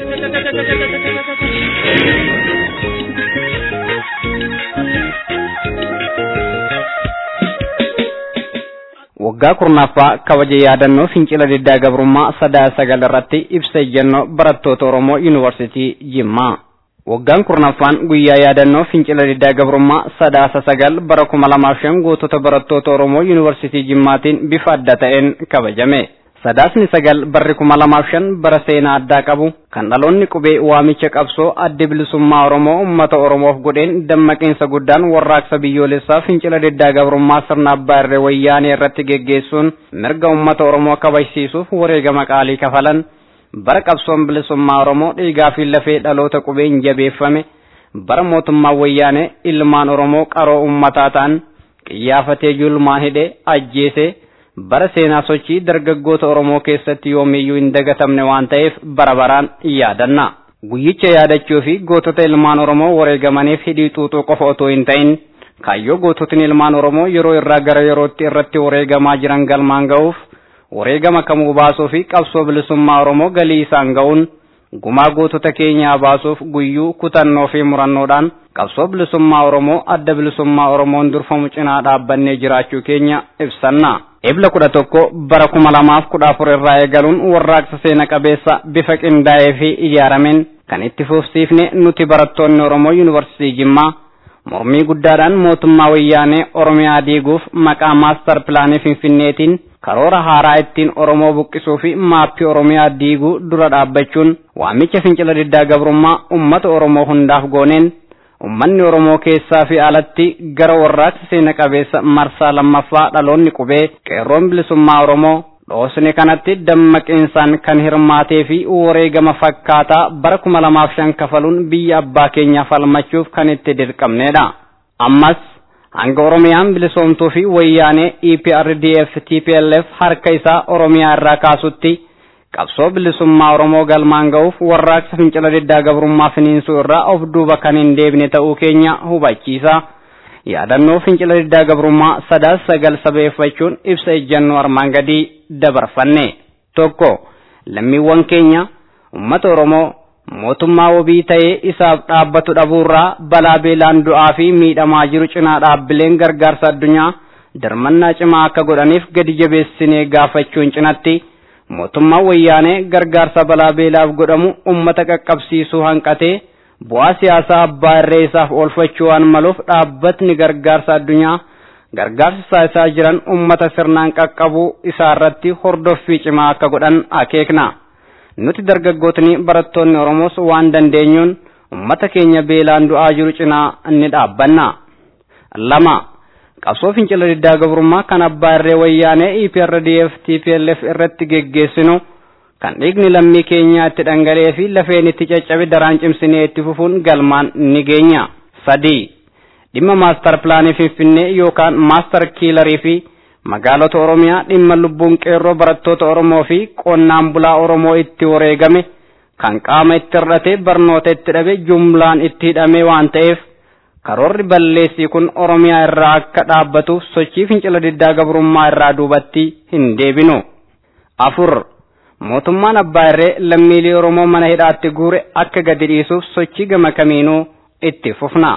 waggaa kurnaffaa kabaja yaadannoo fincila diddaa gabrummaa sadaa sagal irratti ibsa ejjennoo barattoota Oromoo yuunivarsiitii Jimmaa. Waggaan kurnaffaan guyyaa yaadannoo fincila diddaa gabrummaa sadaasa sagal bara kuma lamaaf shan gootota barattoota Oromoo yuunivarsiitii Jimmaatiin bifa adda ta'een kabajame. Sadaasni sagal barri kuma lamaaf shan bara seenaa addaa qabu kan dhaloonni qubee waamicha qabsoo adda bilisummaa Oromoo uummata Oromoof godheen dammaqiinsa guddaan warraaqsa biyyoolessaa fincila diddaa gabrummaa sirna abbaa irree wayyaanee irratti geggeessuun mirga uummata Oromoo kabajsiisuuf wareegama qaalii kafalan bara qabsoon bilisummaa Oromoo dhiigaa fi lafee dhaloota qubeen jabeeffame bara mootummaa wayyaanee ilmaan Oromoo qaroo uummataa ta'an qiyyaafatee julmaan hidhee ajjeesee bara seenaa sochii dargaggoota Oromoo keessatti yoomiyyuu hin dagatamne waan ta'eef bara baraan yaadanna. Guyyicha yaadachuu fi gootota ilmaan Oromoo wareegamaniif hidhii xuuxuu qofa otoo hin ta'in kaayyoo goototni ilmaan Oromoo yeroo irraa gara yerootti irratti wareegamaa jiran galmaan ga'uuf wareegama kamuu baasuu fi qabsoo bilisummaa Oromoo galii isaan ga'uun gumaa gootota keenyaa baasuuf guyyuu kutannoo fi murannoodhaan qabsoo bilisummaa Oromoo adda bilisummaa Oromoon durfamu cinaa dhaabbannee jiraachuu keenya ibsanna. Ebla kudha tokko bara kuma lamaaf kudha afur irraa eegaluun warraaqsa seena qabeessa bifa qindaa'ee fi ijaarameen kan itti fufsiifne nuti barattoonni Oromoo Yuunivarsiitii Jimmaa mormii guddaadhaan mootummaa wayyaanee Oromiyaa diiguuf maqaa maastar pilaanii Finfinneetiin karoora haaraa ittiin Oromoo buqqisuu fi maappii Oromiyaa diiguu dura dhaabbachuun waamicha fincila diddaa gabrummaa uummata Oromoo hundaaf gooneen ummanni Oromoo keessaa fi alatti gara warraaqsa seena qabeessa marsaa lammaffaa dhaloonni qubee qeerroon bilisummaa Oromoo dhoosne kanatti dammaqiinsaan kan hirmaatee fi wareegama fakkaataa bara kuma lamaaf shan kafaluun biyya abbaa keenyaaf falmachuuf kan itti dirqamnedha. Ammas hanga Oromiyaan bilisoomtuu fi wayyaanee EPRDF TPLF harka isaa Oromiyaa irraa kaasutti qabsoo bilisummaa Oromoo galmaan ga'uuf warraaqsa fincila diddaa gabrummaa finiinsuu irraa of duuba kan hin deebine ta'uu keenya hubachiisa. Yaadannoo fincila diddaa gabrummaa sadaas sagal sabeeffachuun ibsa ejjannoo armaan gadii dabarfanne. Tokko lammiiwwan keenya uummata Oromoo mootummaa wabii ta'ee isaaf dhaabbatu dhabuurraa balaa beelaan du'aa fi miidhamaa jiru cinaa dhaabbileen gargaarsa addunyaa dirmannaa cimaa akka godhaniif gadi jabeessinee gaafachuun cinatti. mootummaan wayyaanee gargaarsa balaa beelaaf godhamu ummata qaqqabsiisuu hanqatee bu'aa siyaasaa abbaa irree isaaf oolfachuu waan maluuf dhaabbatni gargaarsa addunyaa gargaarsa isaa jiran ummata sirnaan qaqqabuu isaa irratti hordoffii cimaa akka godhan akeekna. Nuti dargaggootni barattoonni Oromoos waan dandeenyuun ummata keenya beelaan du'aa jiru cinaa ni dhaabbanna. Lama. qabsoo fincila diddaa gabrummaa kan abbaa irree wayyaanee EPRDF TPLF irratti geggeessinu kan dhiigni lammii keenyaa itti dhangala'ee fi lafeen itti caccabe daraan cimsinee itti fufuun galmaan ni geenya. sadii dhimma maastar pilaanii finfinnee yookaan maastar kiilarii fi magaalota oromiyaa dhimma lubbuun qeerroo barattoota oromoo fi qonnaan bulaa oromoo itti wareegame kan qaama itti hir'ate barnoota itti dhabe jumlaan itti hidhame waan ta'eef karoorri balleessii kun oromiyaa irraa akka dhaabbatuuf sochii fincila diddaa gabrummaa irraa duubatti hin deebinu. afur mootummaan abbaa irree lammiilee oromoo mana hidhaatti guure akka gadi dhiisuuf sochii gama kamiinuu itti fufna.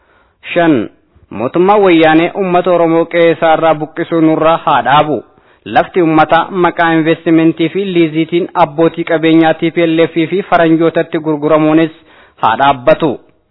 shan mootummaan wayyaanee uummata oromoo qe'ee irraa buqqisuu nurraa haa dhaabu. lafti ummataa maqaa investimentii fi liiziitiin abbootii qabeenyaa TPLF fi faranjootatti gurguramuunis haa dhaabbatu.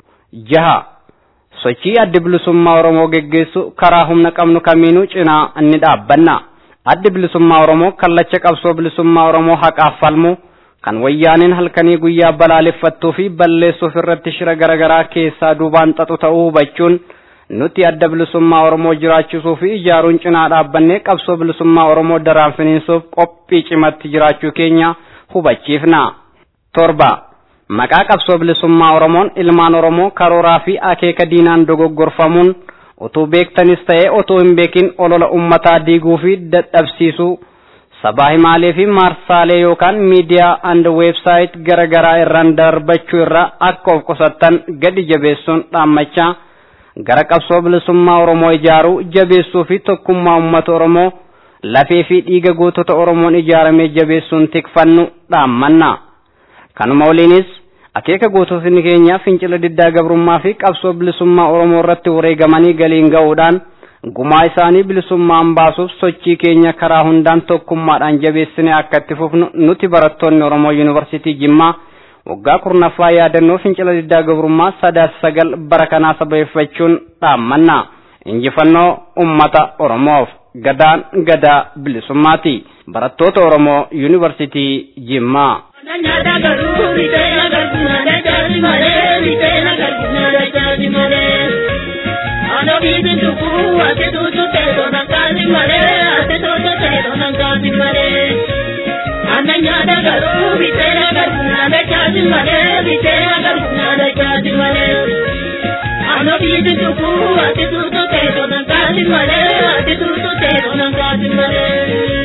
jaha sochii addi bilisummaa Oromoo geggeessu karaa humna qabnu kamiinuu cinaa ni dhaabbanna. Addi bilisummaa Oromoo kallacha qabsoo bilisummaa Oromoo haqaaf falmu kan wayyaaniin halkanii guyyaa balaaleffattuu fi balleessuuf irratti shira garaagaraa keessaa duubaan xaxu ta'uu hubachuun nuti adda bilisummaa Oromoo jiraachisuu fi ijaaruun cinaa dhaabbannee qabsoo bilisummaa Oromoo daraan finiinsuuf qophii cimatti jiraachuu keenya hubachiifna. torba maqaa qabsoo bilisummaa Oromoon ilmaan Oromoo karooraa fi akeeka diinaan dogoggorfamuun utuu beektanis ta'ee otoo hin beekin olola ummataa diiguu fi dadhabsiisuu sabaa himaalee fi maarsaalee yookaan miidiyaa and weebsaayit gara garaa irraan darbachuu irraa akka of qusattan gadi jabeessuun dhaammachaa gara qabsoo bilisummaa Oromoo ijaaruu jabeessuu fi tokkummaa uummata Oromoo lafee fi dhiiga gootota Oromoon ijaaramee jabeessuun tikfannu dhaammanna. Kanuma waliinis akeeka goototni keenya fincila diddaa gabrummaa fi qabsoo bilisummaa Oromoo irratti wareegamanii galiin ga'uudhaan gumaa isaanii bilisummaan baasuuf sochii keenya karaa hundaan tokkummaadhaan jabeessine akka itti fufnu nuti barattoonni Oromoo Yuunivarsiitii Jimmaa waggaa kurnaffaa yaadannoo fincila diddaa gabrummaa sadaas sagal bara kanaa sababeeffachuun dhaammanna. Injifannoo uummata Oromoof gadaan gadaa bilisummaati. Barattoota Oromoo Yuunivarsiitii Jimmaa. Nyaata garuu bitee agarsiisa dachaati malee bitee agarsiisa dachaati malee. Ano bibi tuku ate tutu teeto nankaati malee ate tutu teeto nankaati malee. Ana nyaata garuu bitee agarsiisa dachaati malee bitee agarsiisa dachaati malee. Ano bibi tuku ate tutu teeto nankaati malee ate tutu teeto nankaati malee.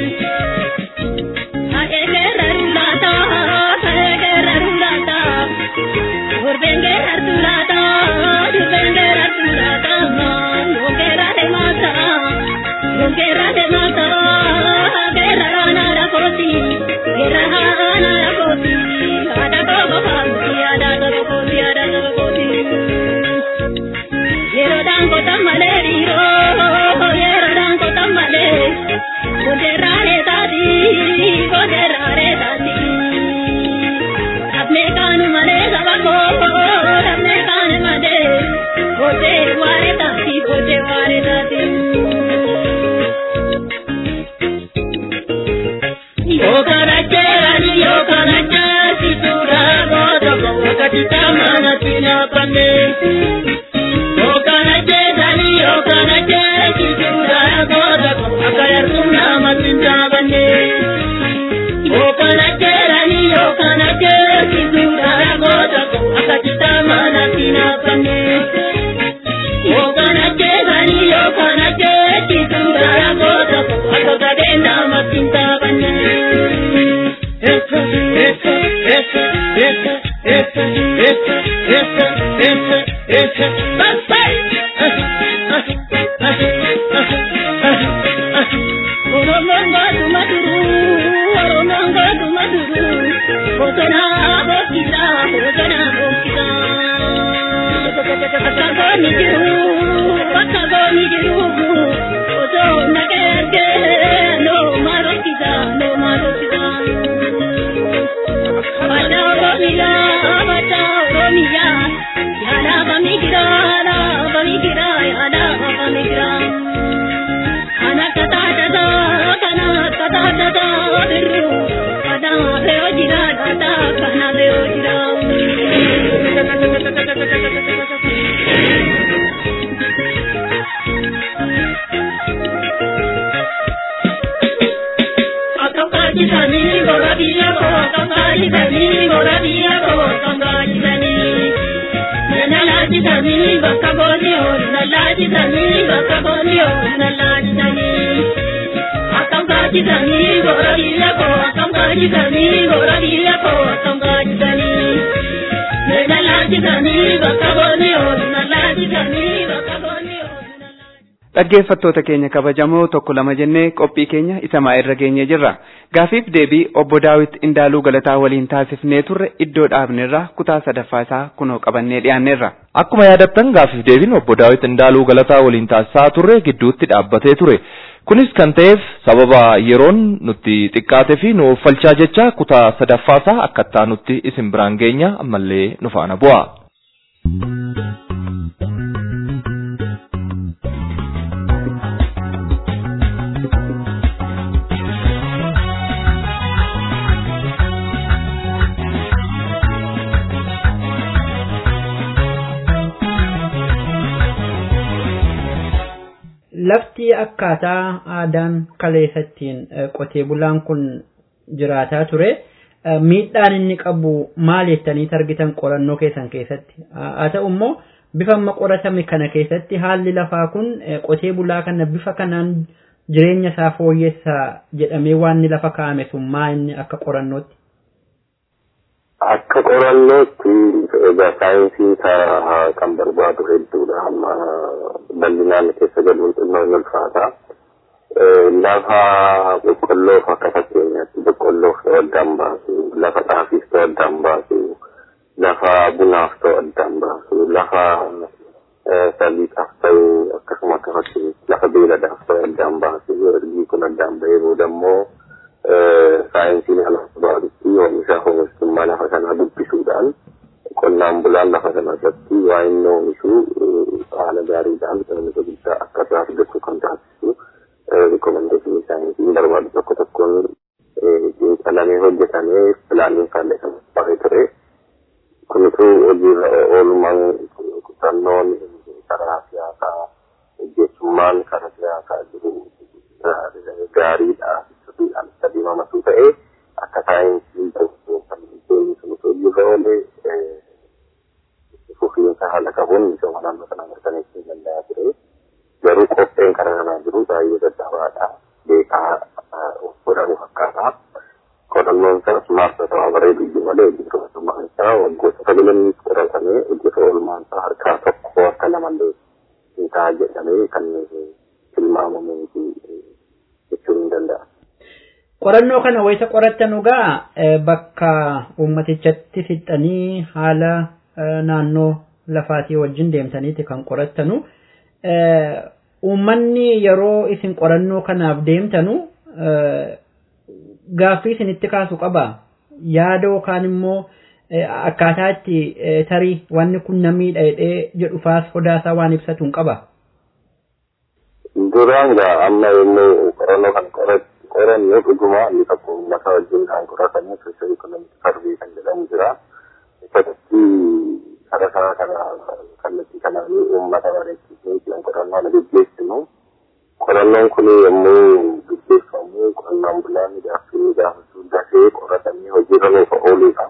dhaggeeffattoota keenya kabajamoo tokko lama jennee qophii keenya isa irra geenye jirra gaafiif deebii obbo daawit indaaluu galataa waliin taasifnee turre iddoo dhaabnerra kutaa sadaffaa isaa kunoo qabannee dhiyaanneerra. Akkuma yaadattan gaafiif deebiin obbo daawit indaaluu galataa waliin taasisaa turre gidduutti dhaabbatee ture. Kunis kan ta'eef sababa yeroon nutti xiqqaate fi nu uffalchaa jecha kutaa sadaffaa isaa akkattaa nutti isin biraan geenya ammallee nu faana bu'a. lafti akkaataa aadaan kaleessattiin qotee bulaan kun jiraataa ture miidhaan inni qabu maal jettanii argitan qorannoo keessan keessatti haa ta'u immoo bifa amma qoratame kana keessatti haalli lafaa kun qotee bulaa kana bifa kanaan jireenya isaa fooyyessa jedhamee waan inni lafa kaa'ame sun maa inni akka qorannootti. Akka qorannootti egaa saayinsii kan barbaadu hedduudha amma bal'inaan keessa galuun xinnoo hin ulfaata. Lafa boqqolloof akka fakkeenyaatti boqqolloof ta'uu addaan baasu, lafa xaafiif ta'uu addaan baasu, lafa bunaaf ta'uu addaan baasu, lafa saliixaaf ta'u akkasuma akka fakkeenyaatti lafa beeladaaf ta'uu addaan baasu, ergii kun addaan bahee booda immoo saayinsiin ala baadutti oomisha oomishtummaa lafa sanaa dubbisuudhaan qonnaan bulaan lafa sana irratti waa inni oomishu haala gaariidhaan oomisha guddaa akka irraa argatu kan taasisu rikomendeeshinii saayinsiin barbaadu tokko tokkoon xiinxalamee hojjetamee pilaaniin faallee kan bahee ture. Kunitu hojiirra oolmaan kutannoon karaa siyaasaa hojjetummaan karaa siyaasaa jiru gaariidha. sirriidhaan adeemamatuu ta'ee akka saayinsiin deemni sun osoo jirra oolee fufiinsa haala qabuun misooma naannoo sanaa mirkaneessuu danda'a ture. Garuu qopheen karaa kanaa jiru baay'ee dadhabaadha. Beekaa godhamu fakkaata. Qorannoon isaas maarsa ta'aa bareedu iyyuu malee hojjetamummaan isaa waggoota sagalanii qoratamee hojjeta oolmaan isaa harkaa tokko akka lamallee hin ta'a jedhamee kan tilmaamamuu jechuun hin danda'a. qorannoo kana wayita qorattan egaa bakka uummatichatti fixanii haala naannoo lafaatii wajjin deemtaniiti kan qorattanu uummanni yeroo isin qorannoo kanaaf deemtanu gaaffii isinitti kaasu qaba yaada yookaan immoo akkaataa itti tarii wanni kun namiidha jedhee jedhu faas sodaasaa waan ibsatu hin qaba. Duraan gaa amma yommuu qorannoo kan qoratti qorannoo dhugumaa inni tokko uummata wajjin kan qoratanii sooshaa ikonomii sarvii kan jedhamu jira. Isatti karaa karaa kana kallattii kanaanii uummata bareechisee kan qorannoo na gaggeessinu. Qorannoon kun yommuu gaggeeffamu qonnaan bulaan gaaffii gaafachuu dafee qoratamee hojiirra nuuf ooludha.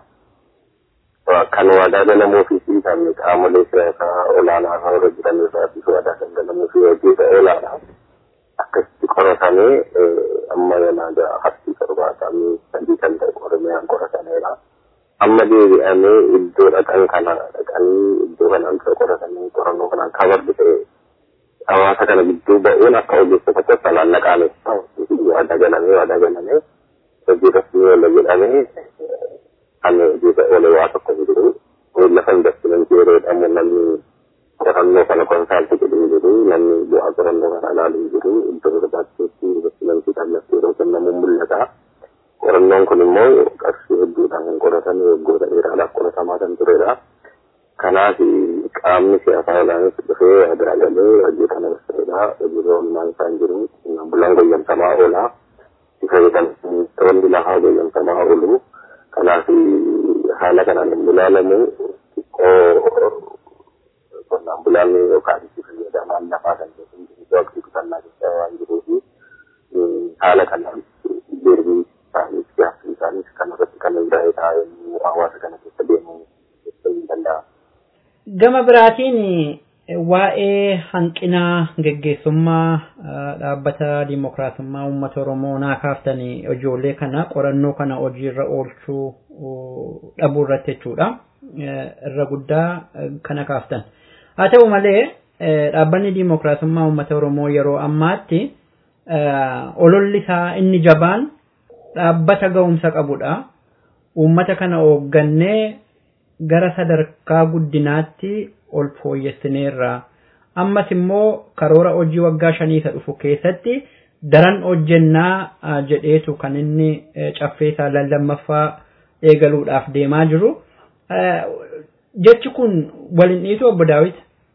Kan waadaa galamuu fi kan qaamolee siyaasaa olaanaa irra jiran irraatiif waadaa kan galamuu fi hojiirra oolaadha. akkasitti qoratamee amma yanaaga harkii torbaatamii sadii kan ta'e qormiyaan qoratameera. Amma deebi'amee iddoo dhaqan kana dhaqanii iddoo kanaan ta'e qoratanii qorannoo kanaan kabardu ta'e hawaasa kana gidduu ba'uun akka ogeessota tokkoon naqaame waadaa galamee waadaa galamee hojii rasmii oola jedhamee kan hojiirra oole waa tokko hin jiru. Lafa investimentii yeroo jedhamu namni qorannoo kana konsaaltii jedhu jiru namni bu'aa qorannoo kana ilaalu jiru iddoo barbaachisetti investimentii kan lafti yeroo kennamu mul'ata. Qorannoon kun immoo qarshii hedduudhaan kan qoratame waggoota dheeraadhaaf qoratamaa kan turedha. Kanaaf qaamni siyaasaa olaanis dhufee waadaa galee hojii kana barsiisedha. Hojiirra oolmaan isaan jiru bulaan goyyamsamaa oola. Ifa jedhamtoonni lafaa goyyamsamaa oolu. Kanaaf haala kanaan hin ilaalamu xiqqoo qonnaan bulaan yookaan itti fayyadamaan lafaa kan jedhamu waqtii qusannaa keessa waan jiruufi haala kanaan deebii isaaniif gaaffii isaaniif kan irratti kan hundaa'e taa'ee hawaasa kana keessa deemuu hin danda'a. Gama biraatiin waa'ee hanqinaa geggeessummaa dhaabbata dimokiraasummaa uummata Oromoo naa kaaftanii ijoollee kana qorannoo kana hojiirra oolchuu dhabuu irratti jechuudha. Irra guddaa kana kaaftan. haa ta'u malee dhaabbanni dimokiraasummaa uummata oromoo yeroo ammaatti ololli isaa inni jabaan dhaabbata ga'umsa qabudha uummata kana hooggannee gara sadarkaa guddinaatti ol fooyyessineerra ammas immoo karoora hojii waggaa shanii isa dhufu keessatti daran hojjennaa jedheetu kan inni caffee isaa lammaffaa eegaluudhaaf deemaa jiru jechi kun waliin dhiitu obbo Daawit.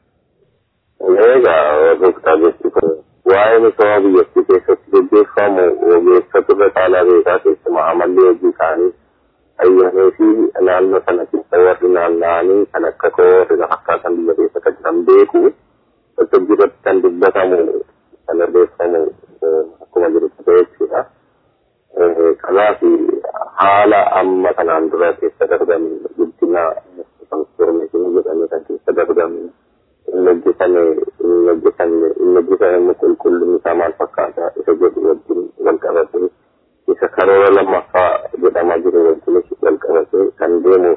Egaa gooftaa jechi kun waa'ee misooma biyyattii keessatti gaggeeffamu ogeessota irra caalaa beekaa keessumaa amalli hojii isaanii ayyamee fi naannoo sana keessa warri naanna'anii kan akka koorri fakkaatan biyya keessa kan jiran beeku hojii irratti kan dubbatamu kan irreeffamu akkuma jirutti ta'e jechuudha. Kanaaf haala amma kanaan dura keessa darban guddina transformeeshinii jedhamee kan keessa darban inni hojjetame inni hojjetame inni hojjetame qulqullinni isaa maal fakkaata isa jedhu wajjin wal qabate isa karoora lammaffaa jedhamaa jiru wajjinis wal qabate kan deemu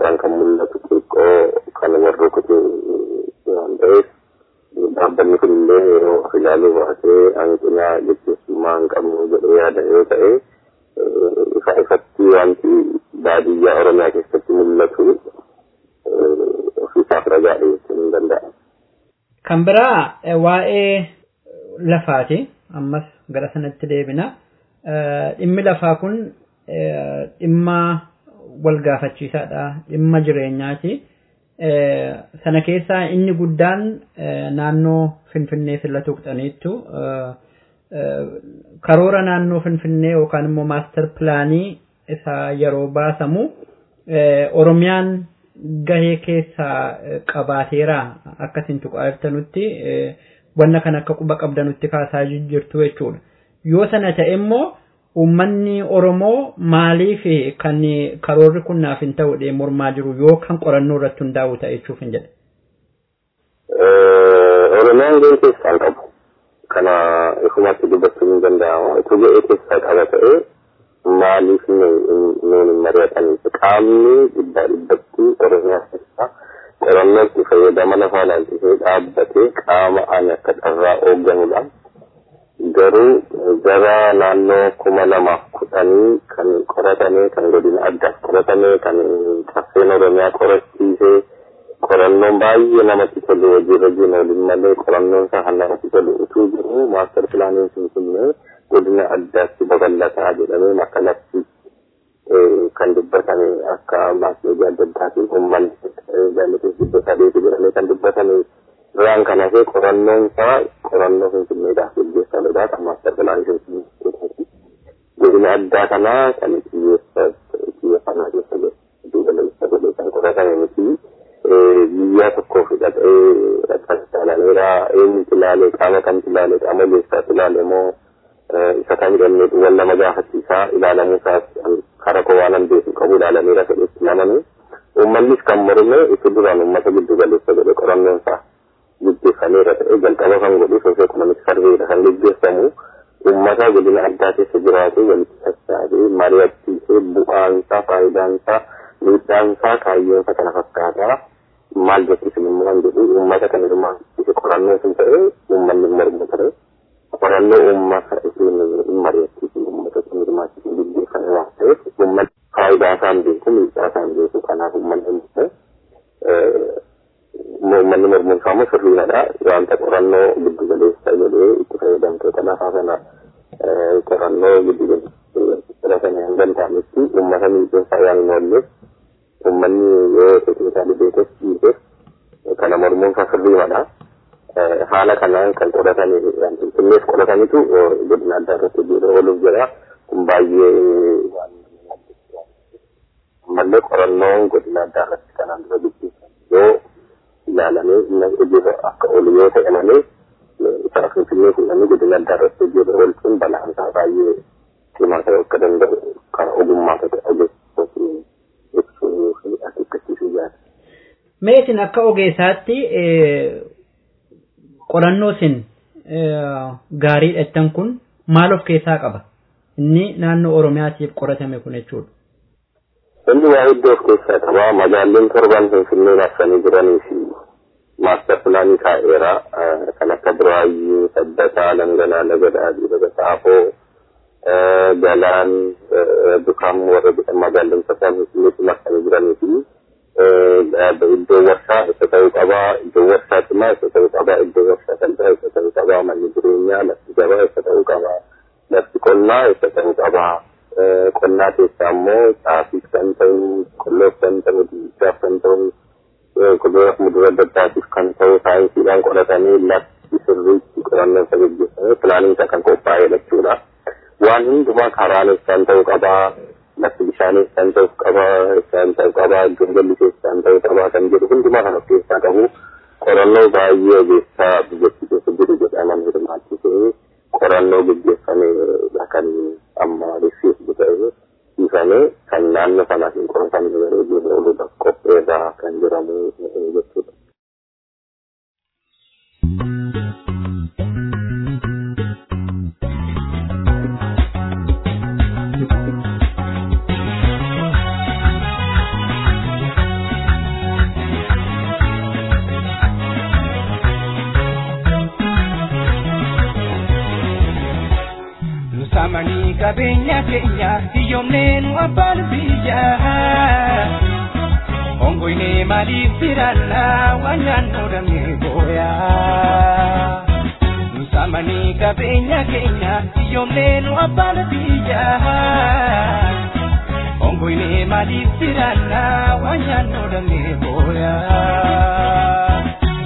irraan kan mul'atu xiqqoo kan warra kutee waan ta'eef dhaabbanni kun illee yeroo of ilaaluu baatee hanqina gaggeessummaa hin qabnu jedhee yaada yoo ta'e ifa ifatti wanti baadiyyaa oromiyaa keessatti mul'atu ofiisaaf ragaa dhiyeessuun hin danda'amu. Kan biraa waa'ee lafaati. Ammas gara sanatti deebina. Dhimmi lafaa kun dhimma wal gaafachiisaadha. Dhimma jireenyaati. Sana keessaa inni guddaan naannoo Finfinnee silla tuqxaniittu karoora naannoo Finfinnee yookaan immoo maastar pilaanii isaa yeroo baasamu Oromiyaan gahee keessaa qabaateera akkasiin tuqaa jirtanutti wanna kan akka quba qabdanutti kaasaa jirtu jechuudha. Yoo sana ta'e immoo uummanni Oromoo maaliif kan karoorri kun naaf hin ta'u mormaa jiru yoo kan qorannoo irratti hundaa'u ta'e jechuuf hin jedhe. Oromiyaan gahee keessaa qabu. Kana ifumatti dubbachuun hin danda'amu. Itti gahee keessaa qaba ta'ee maaliif nuun hin mari'ataniif qaamni dhibbaa dhibbatti Oromiyaa keessaa qorannootti fayyadama lafaa ilaalchisee dhaabbatee qaama ani akka carraa hoogganudha. Garuu gara naannoo kuma lamaaf kudhanii kan qoratame kan godina addaaf qoratame kan caffeen Oromiyaa qorachiisee qorannoon baay'ee namatti tolu hojiirra jiru waliin malee qorannoon isaa kan namatti tolu utuu jiru maastar pilaaniin finfinnee godina addaatti babal'ataa jedhamee makkalatti kan dubbatame akka maasmeedii adda addaatiin uummanni gaalateef dhibba sadeeti jedhamee kan dubbatame irraan kan hafee qorannoon isaa qorannoo finfinneedhaaf gaggeeffamedha kan maastar pilaanii finfinnee godina addaa kanaa kan xiyyeeffannaa keessa duuba lalisaa godhee kan qoratame miti biyya tokkoof hidhatee rakkata ilaaleera eenyutu ilaale qaama kamtu ilaale qaama leessaatu ilaale moo isa kan jedhamne wal nama gaafachiisaa ilaalamuu isaas kara koo waan beeku qabu ilaalameera fedhetti namani uummannis kan morme itti duraan uummata giddu galeessa godhe qorannoon isaa gaggeeffameera ta'e jalqaba kan godhu soosoo ekonomik sarveedha kan gaggeeffamu uummata godina addaa keessa jiraatu walitti sassaabee mari'achiisee bu'aansaa faayidaansaa miidhaansaa kaayyoonsa kana fakkaataa maal jechuun immoo kan jedhu uummata kan hirmaachise qorannoo sun ta'e uummanni mormu ture. qorannoo uummata isheen hin mari'achiisu uummata sun hirmaachise gaggeeffame waan ta'eef uummanni faayidaa isaan beeku miidhaa isaan beeku kanaaf uummanni hin uummanni mormuun isaa immoo sirriidha wanta qorannoo giddu galeessa jedhee itti fayyadamtoota lafaa kana qorannoo giddu galeessa kana hin danda'ametti uummata miidhaa waan hin oolleef uummanni yoo teeknikaalii beekes dhiises kana mormuun isaa sirriidha. haala kanaan kan qoratanii finfinneef qoratanitu godina addaa irratti hojii ooluuf jira kun baay'ee ammallee qorannoon godina addaa irratti kanaan dura gaggeeffamu yoo ilaalamee inni hojiirra akka oolu yoo ta'e malee isaa finfinnee fuudhanii godina addaa irratti hojiirra oolchuun balaan isaa baay'ee cimaa ta'e akka danda'u kan ogummaa ta'e ogeessootiin ibsuu fi akeekkachiisuu jaala. Mee isin akka ogeessaatti qorannoo isin gaarii dhattan kun maal of keessaa qaba? Inni naannoo Oromiyaatiif qoratame kun jechuudha. Inni waa iddoo of keessaa qaba. Magaalleen torban Finfinnee marsanii jiranii fi maastar pilaanii kaa'eera. Kan akka Buraayyuu, Sabbataa, Langanaa, Lagadaa, Laga Saafoo, Galaan, Dukaam warra magaalleen torban Finfinneetti marsanii jiranii fi iddoo warshaa isa ta'uu qabaa iddoo warshaa cimaa isa ta'uu qabaa iddoo warshaa salphaa isa ta'uu qabaa manni jireenyaa lafti gabaa isa ta'uu qabaa lafti qonnaa isa ta'uu qabaa qonnaa keessaa immoo xaafiif kan ta'u qolloof kan ta'u dinnichaaf kan ta'u kuduraaf muduraa adda addaatiif kan ta'u saayinsiidhaan qoratanii lafti sirriitti qorannoo isa gaggeeffamee pilaaniin isaa kan qophaa'ee jechuudha waan hundumaa karaan isaan ta'uu qabaa lafti bishaan isaan ta'uu qabaa isaan ta'uu qabaa iddoon galli isaan ta'uu qabaa kan jedhu hundumaa kan of keessaa qabu qorannoo baay'ee ogeessaa biyyattii keessa jiru jedhaman hirmaachisee qorannoo gaggeeffame kan amma riffiif ta'e ifame kan naannoo sanaaf hin qoratamne yeroo jiru ooluudhaaf qopheerraa kan jiramu jechuudha. qabeenya keenya hiyyoomnee nu abbaan biyyaa. Ongoine maaliif jiraannaa waan nyaannoo damee booyaa. Nusamanii qabeenya keenya hiyyoomnee nu abbaan biyyaa. Ongoine maaliif jiraannaa waan nyaannoo damee booyaa.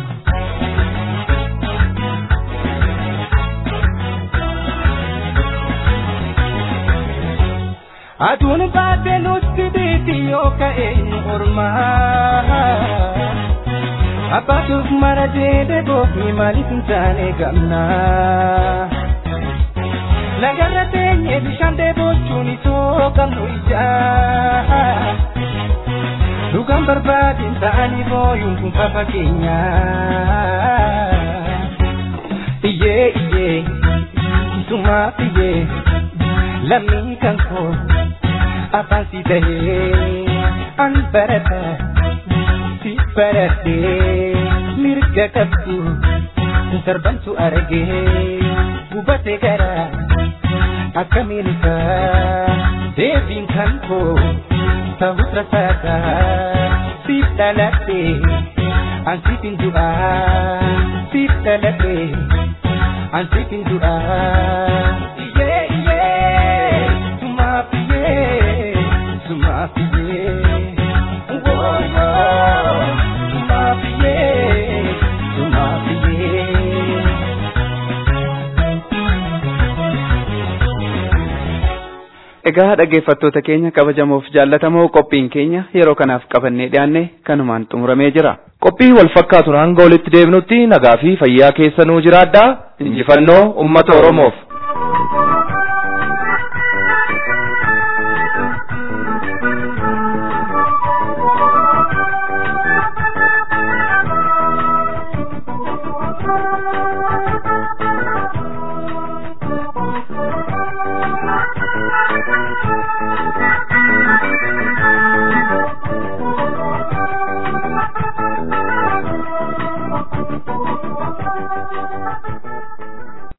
Aduun baatee nutti biiti yoo ka'e nu ormaa. Abbaatuuf mara jedhe goofni maaliif hin taane gamnaa. Lagarra teenye bishaan dheebochuun itoo qabnu ijaa. Dhugaan barbaadin ta'anii booyuun kun fafa keenyaa. Iyyee iyyee isumaaf iyyee lammii kan koo. afaan si tahee an barata si baratee mirga qabdu darbantu argee gubate gara akkamiin isaa deebiin kan koo ta'us rasaasa siif dhaladhe an siifin du'aa siif dhaladhe an siifin du'aa. Iyyee iyyee sumaaf iyyee. Egaa dhaggeeffattoota keenya kabajamoof jaallatamoo qophiin keenya yeroo kanaaf qabannee dhiyaanne kanumaan xumuramee jira. Qophii wal fakkaatuun hanga walitti deebinutti nagaa fi fayyaa keessanuu jiraadhaa. Injifannoo uummata Oromoof.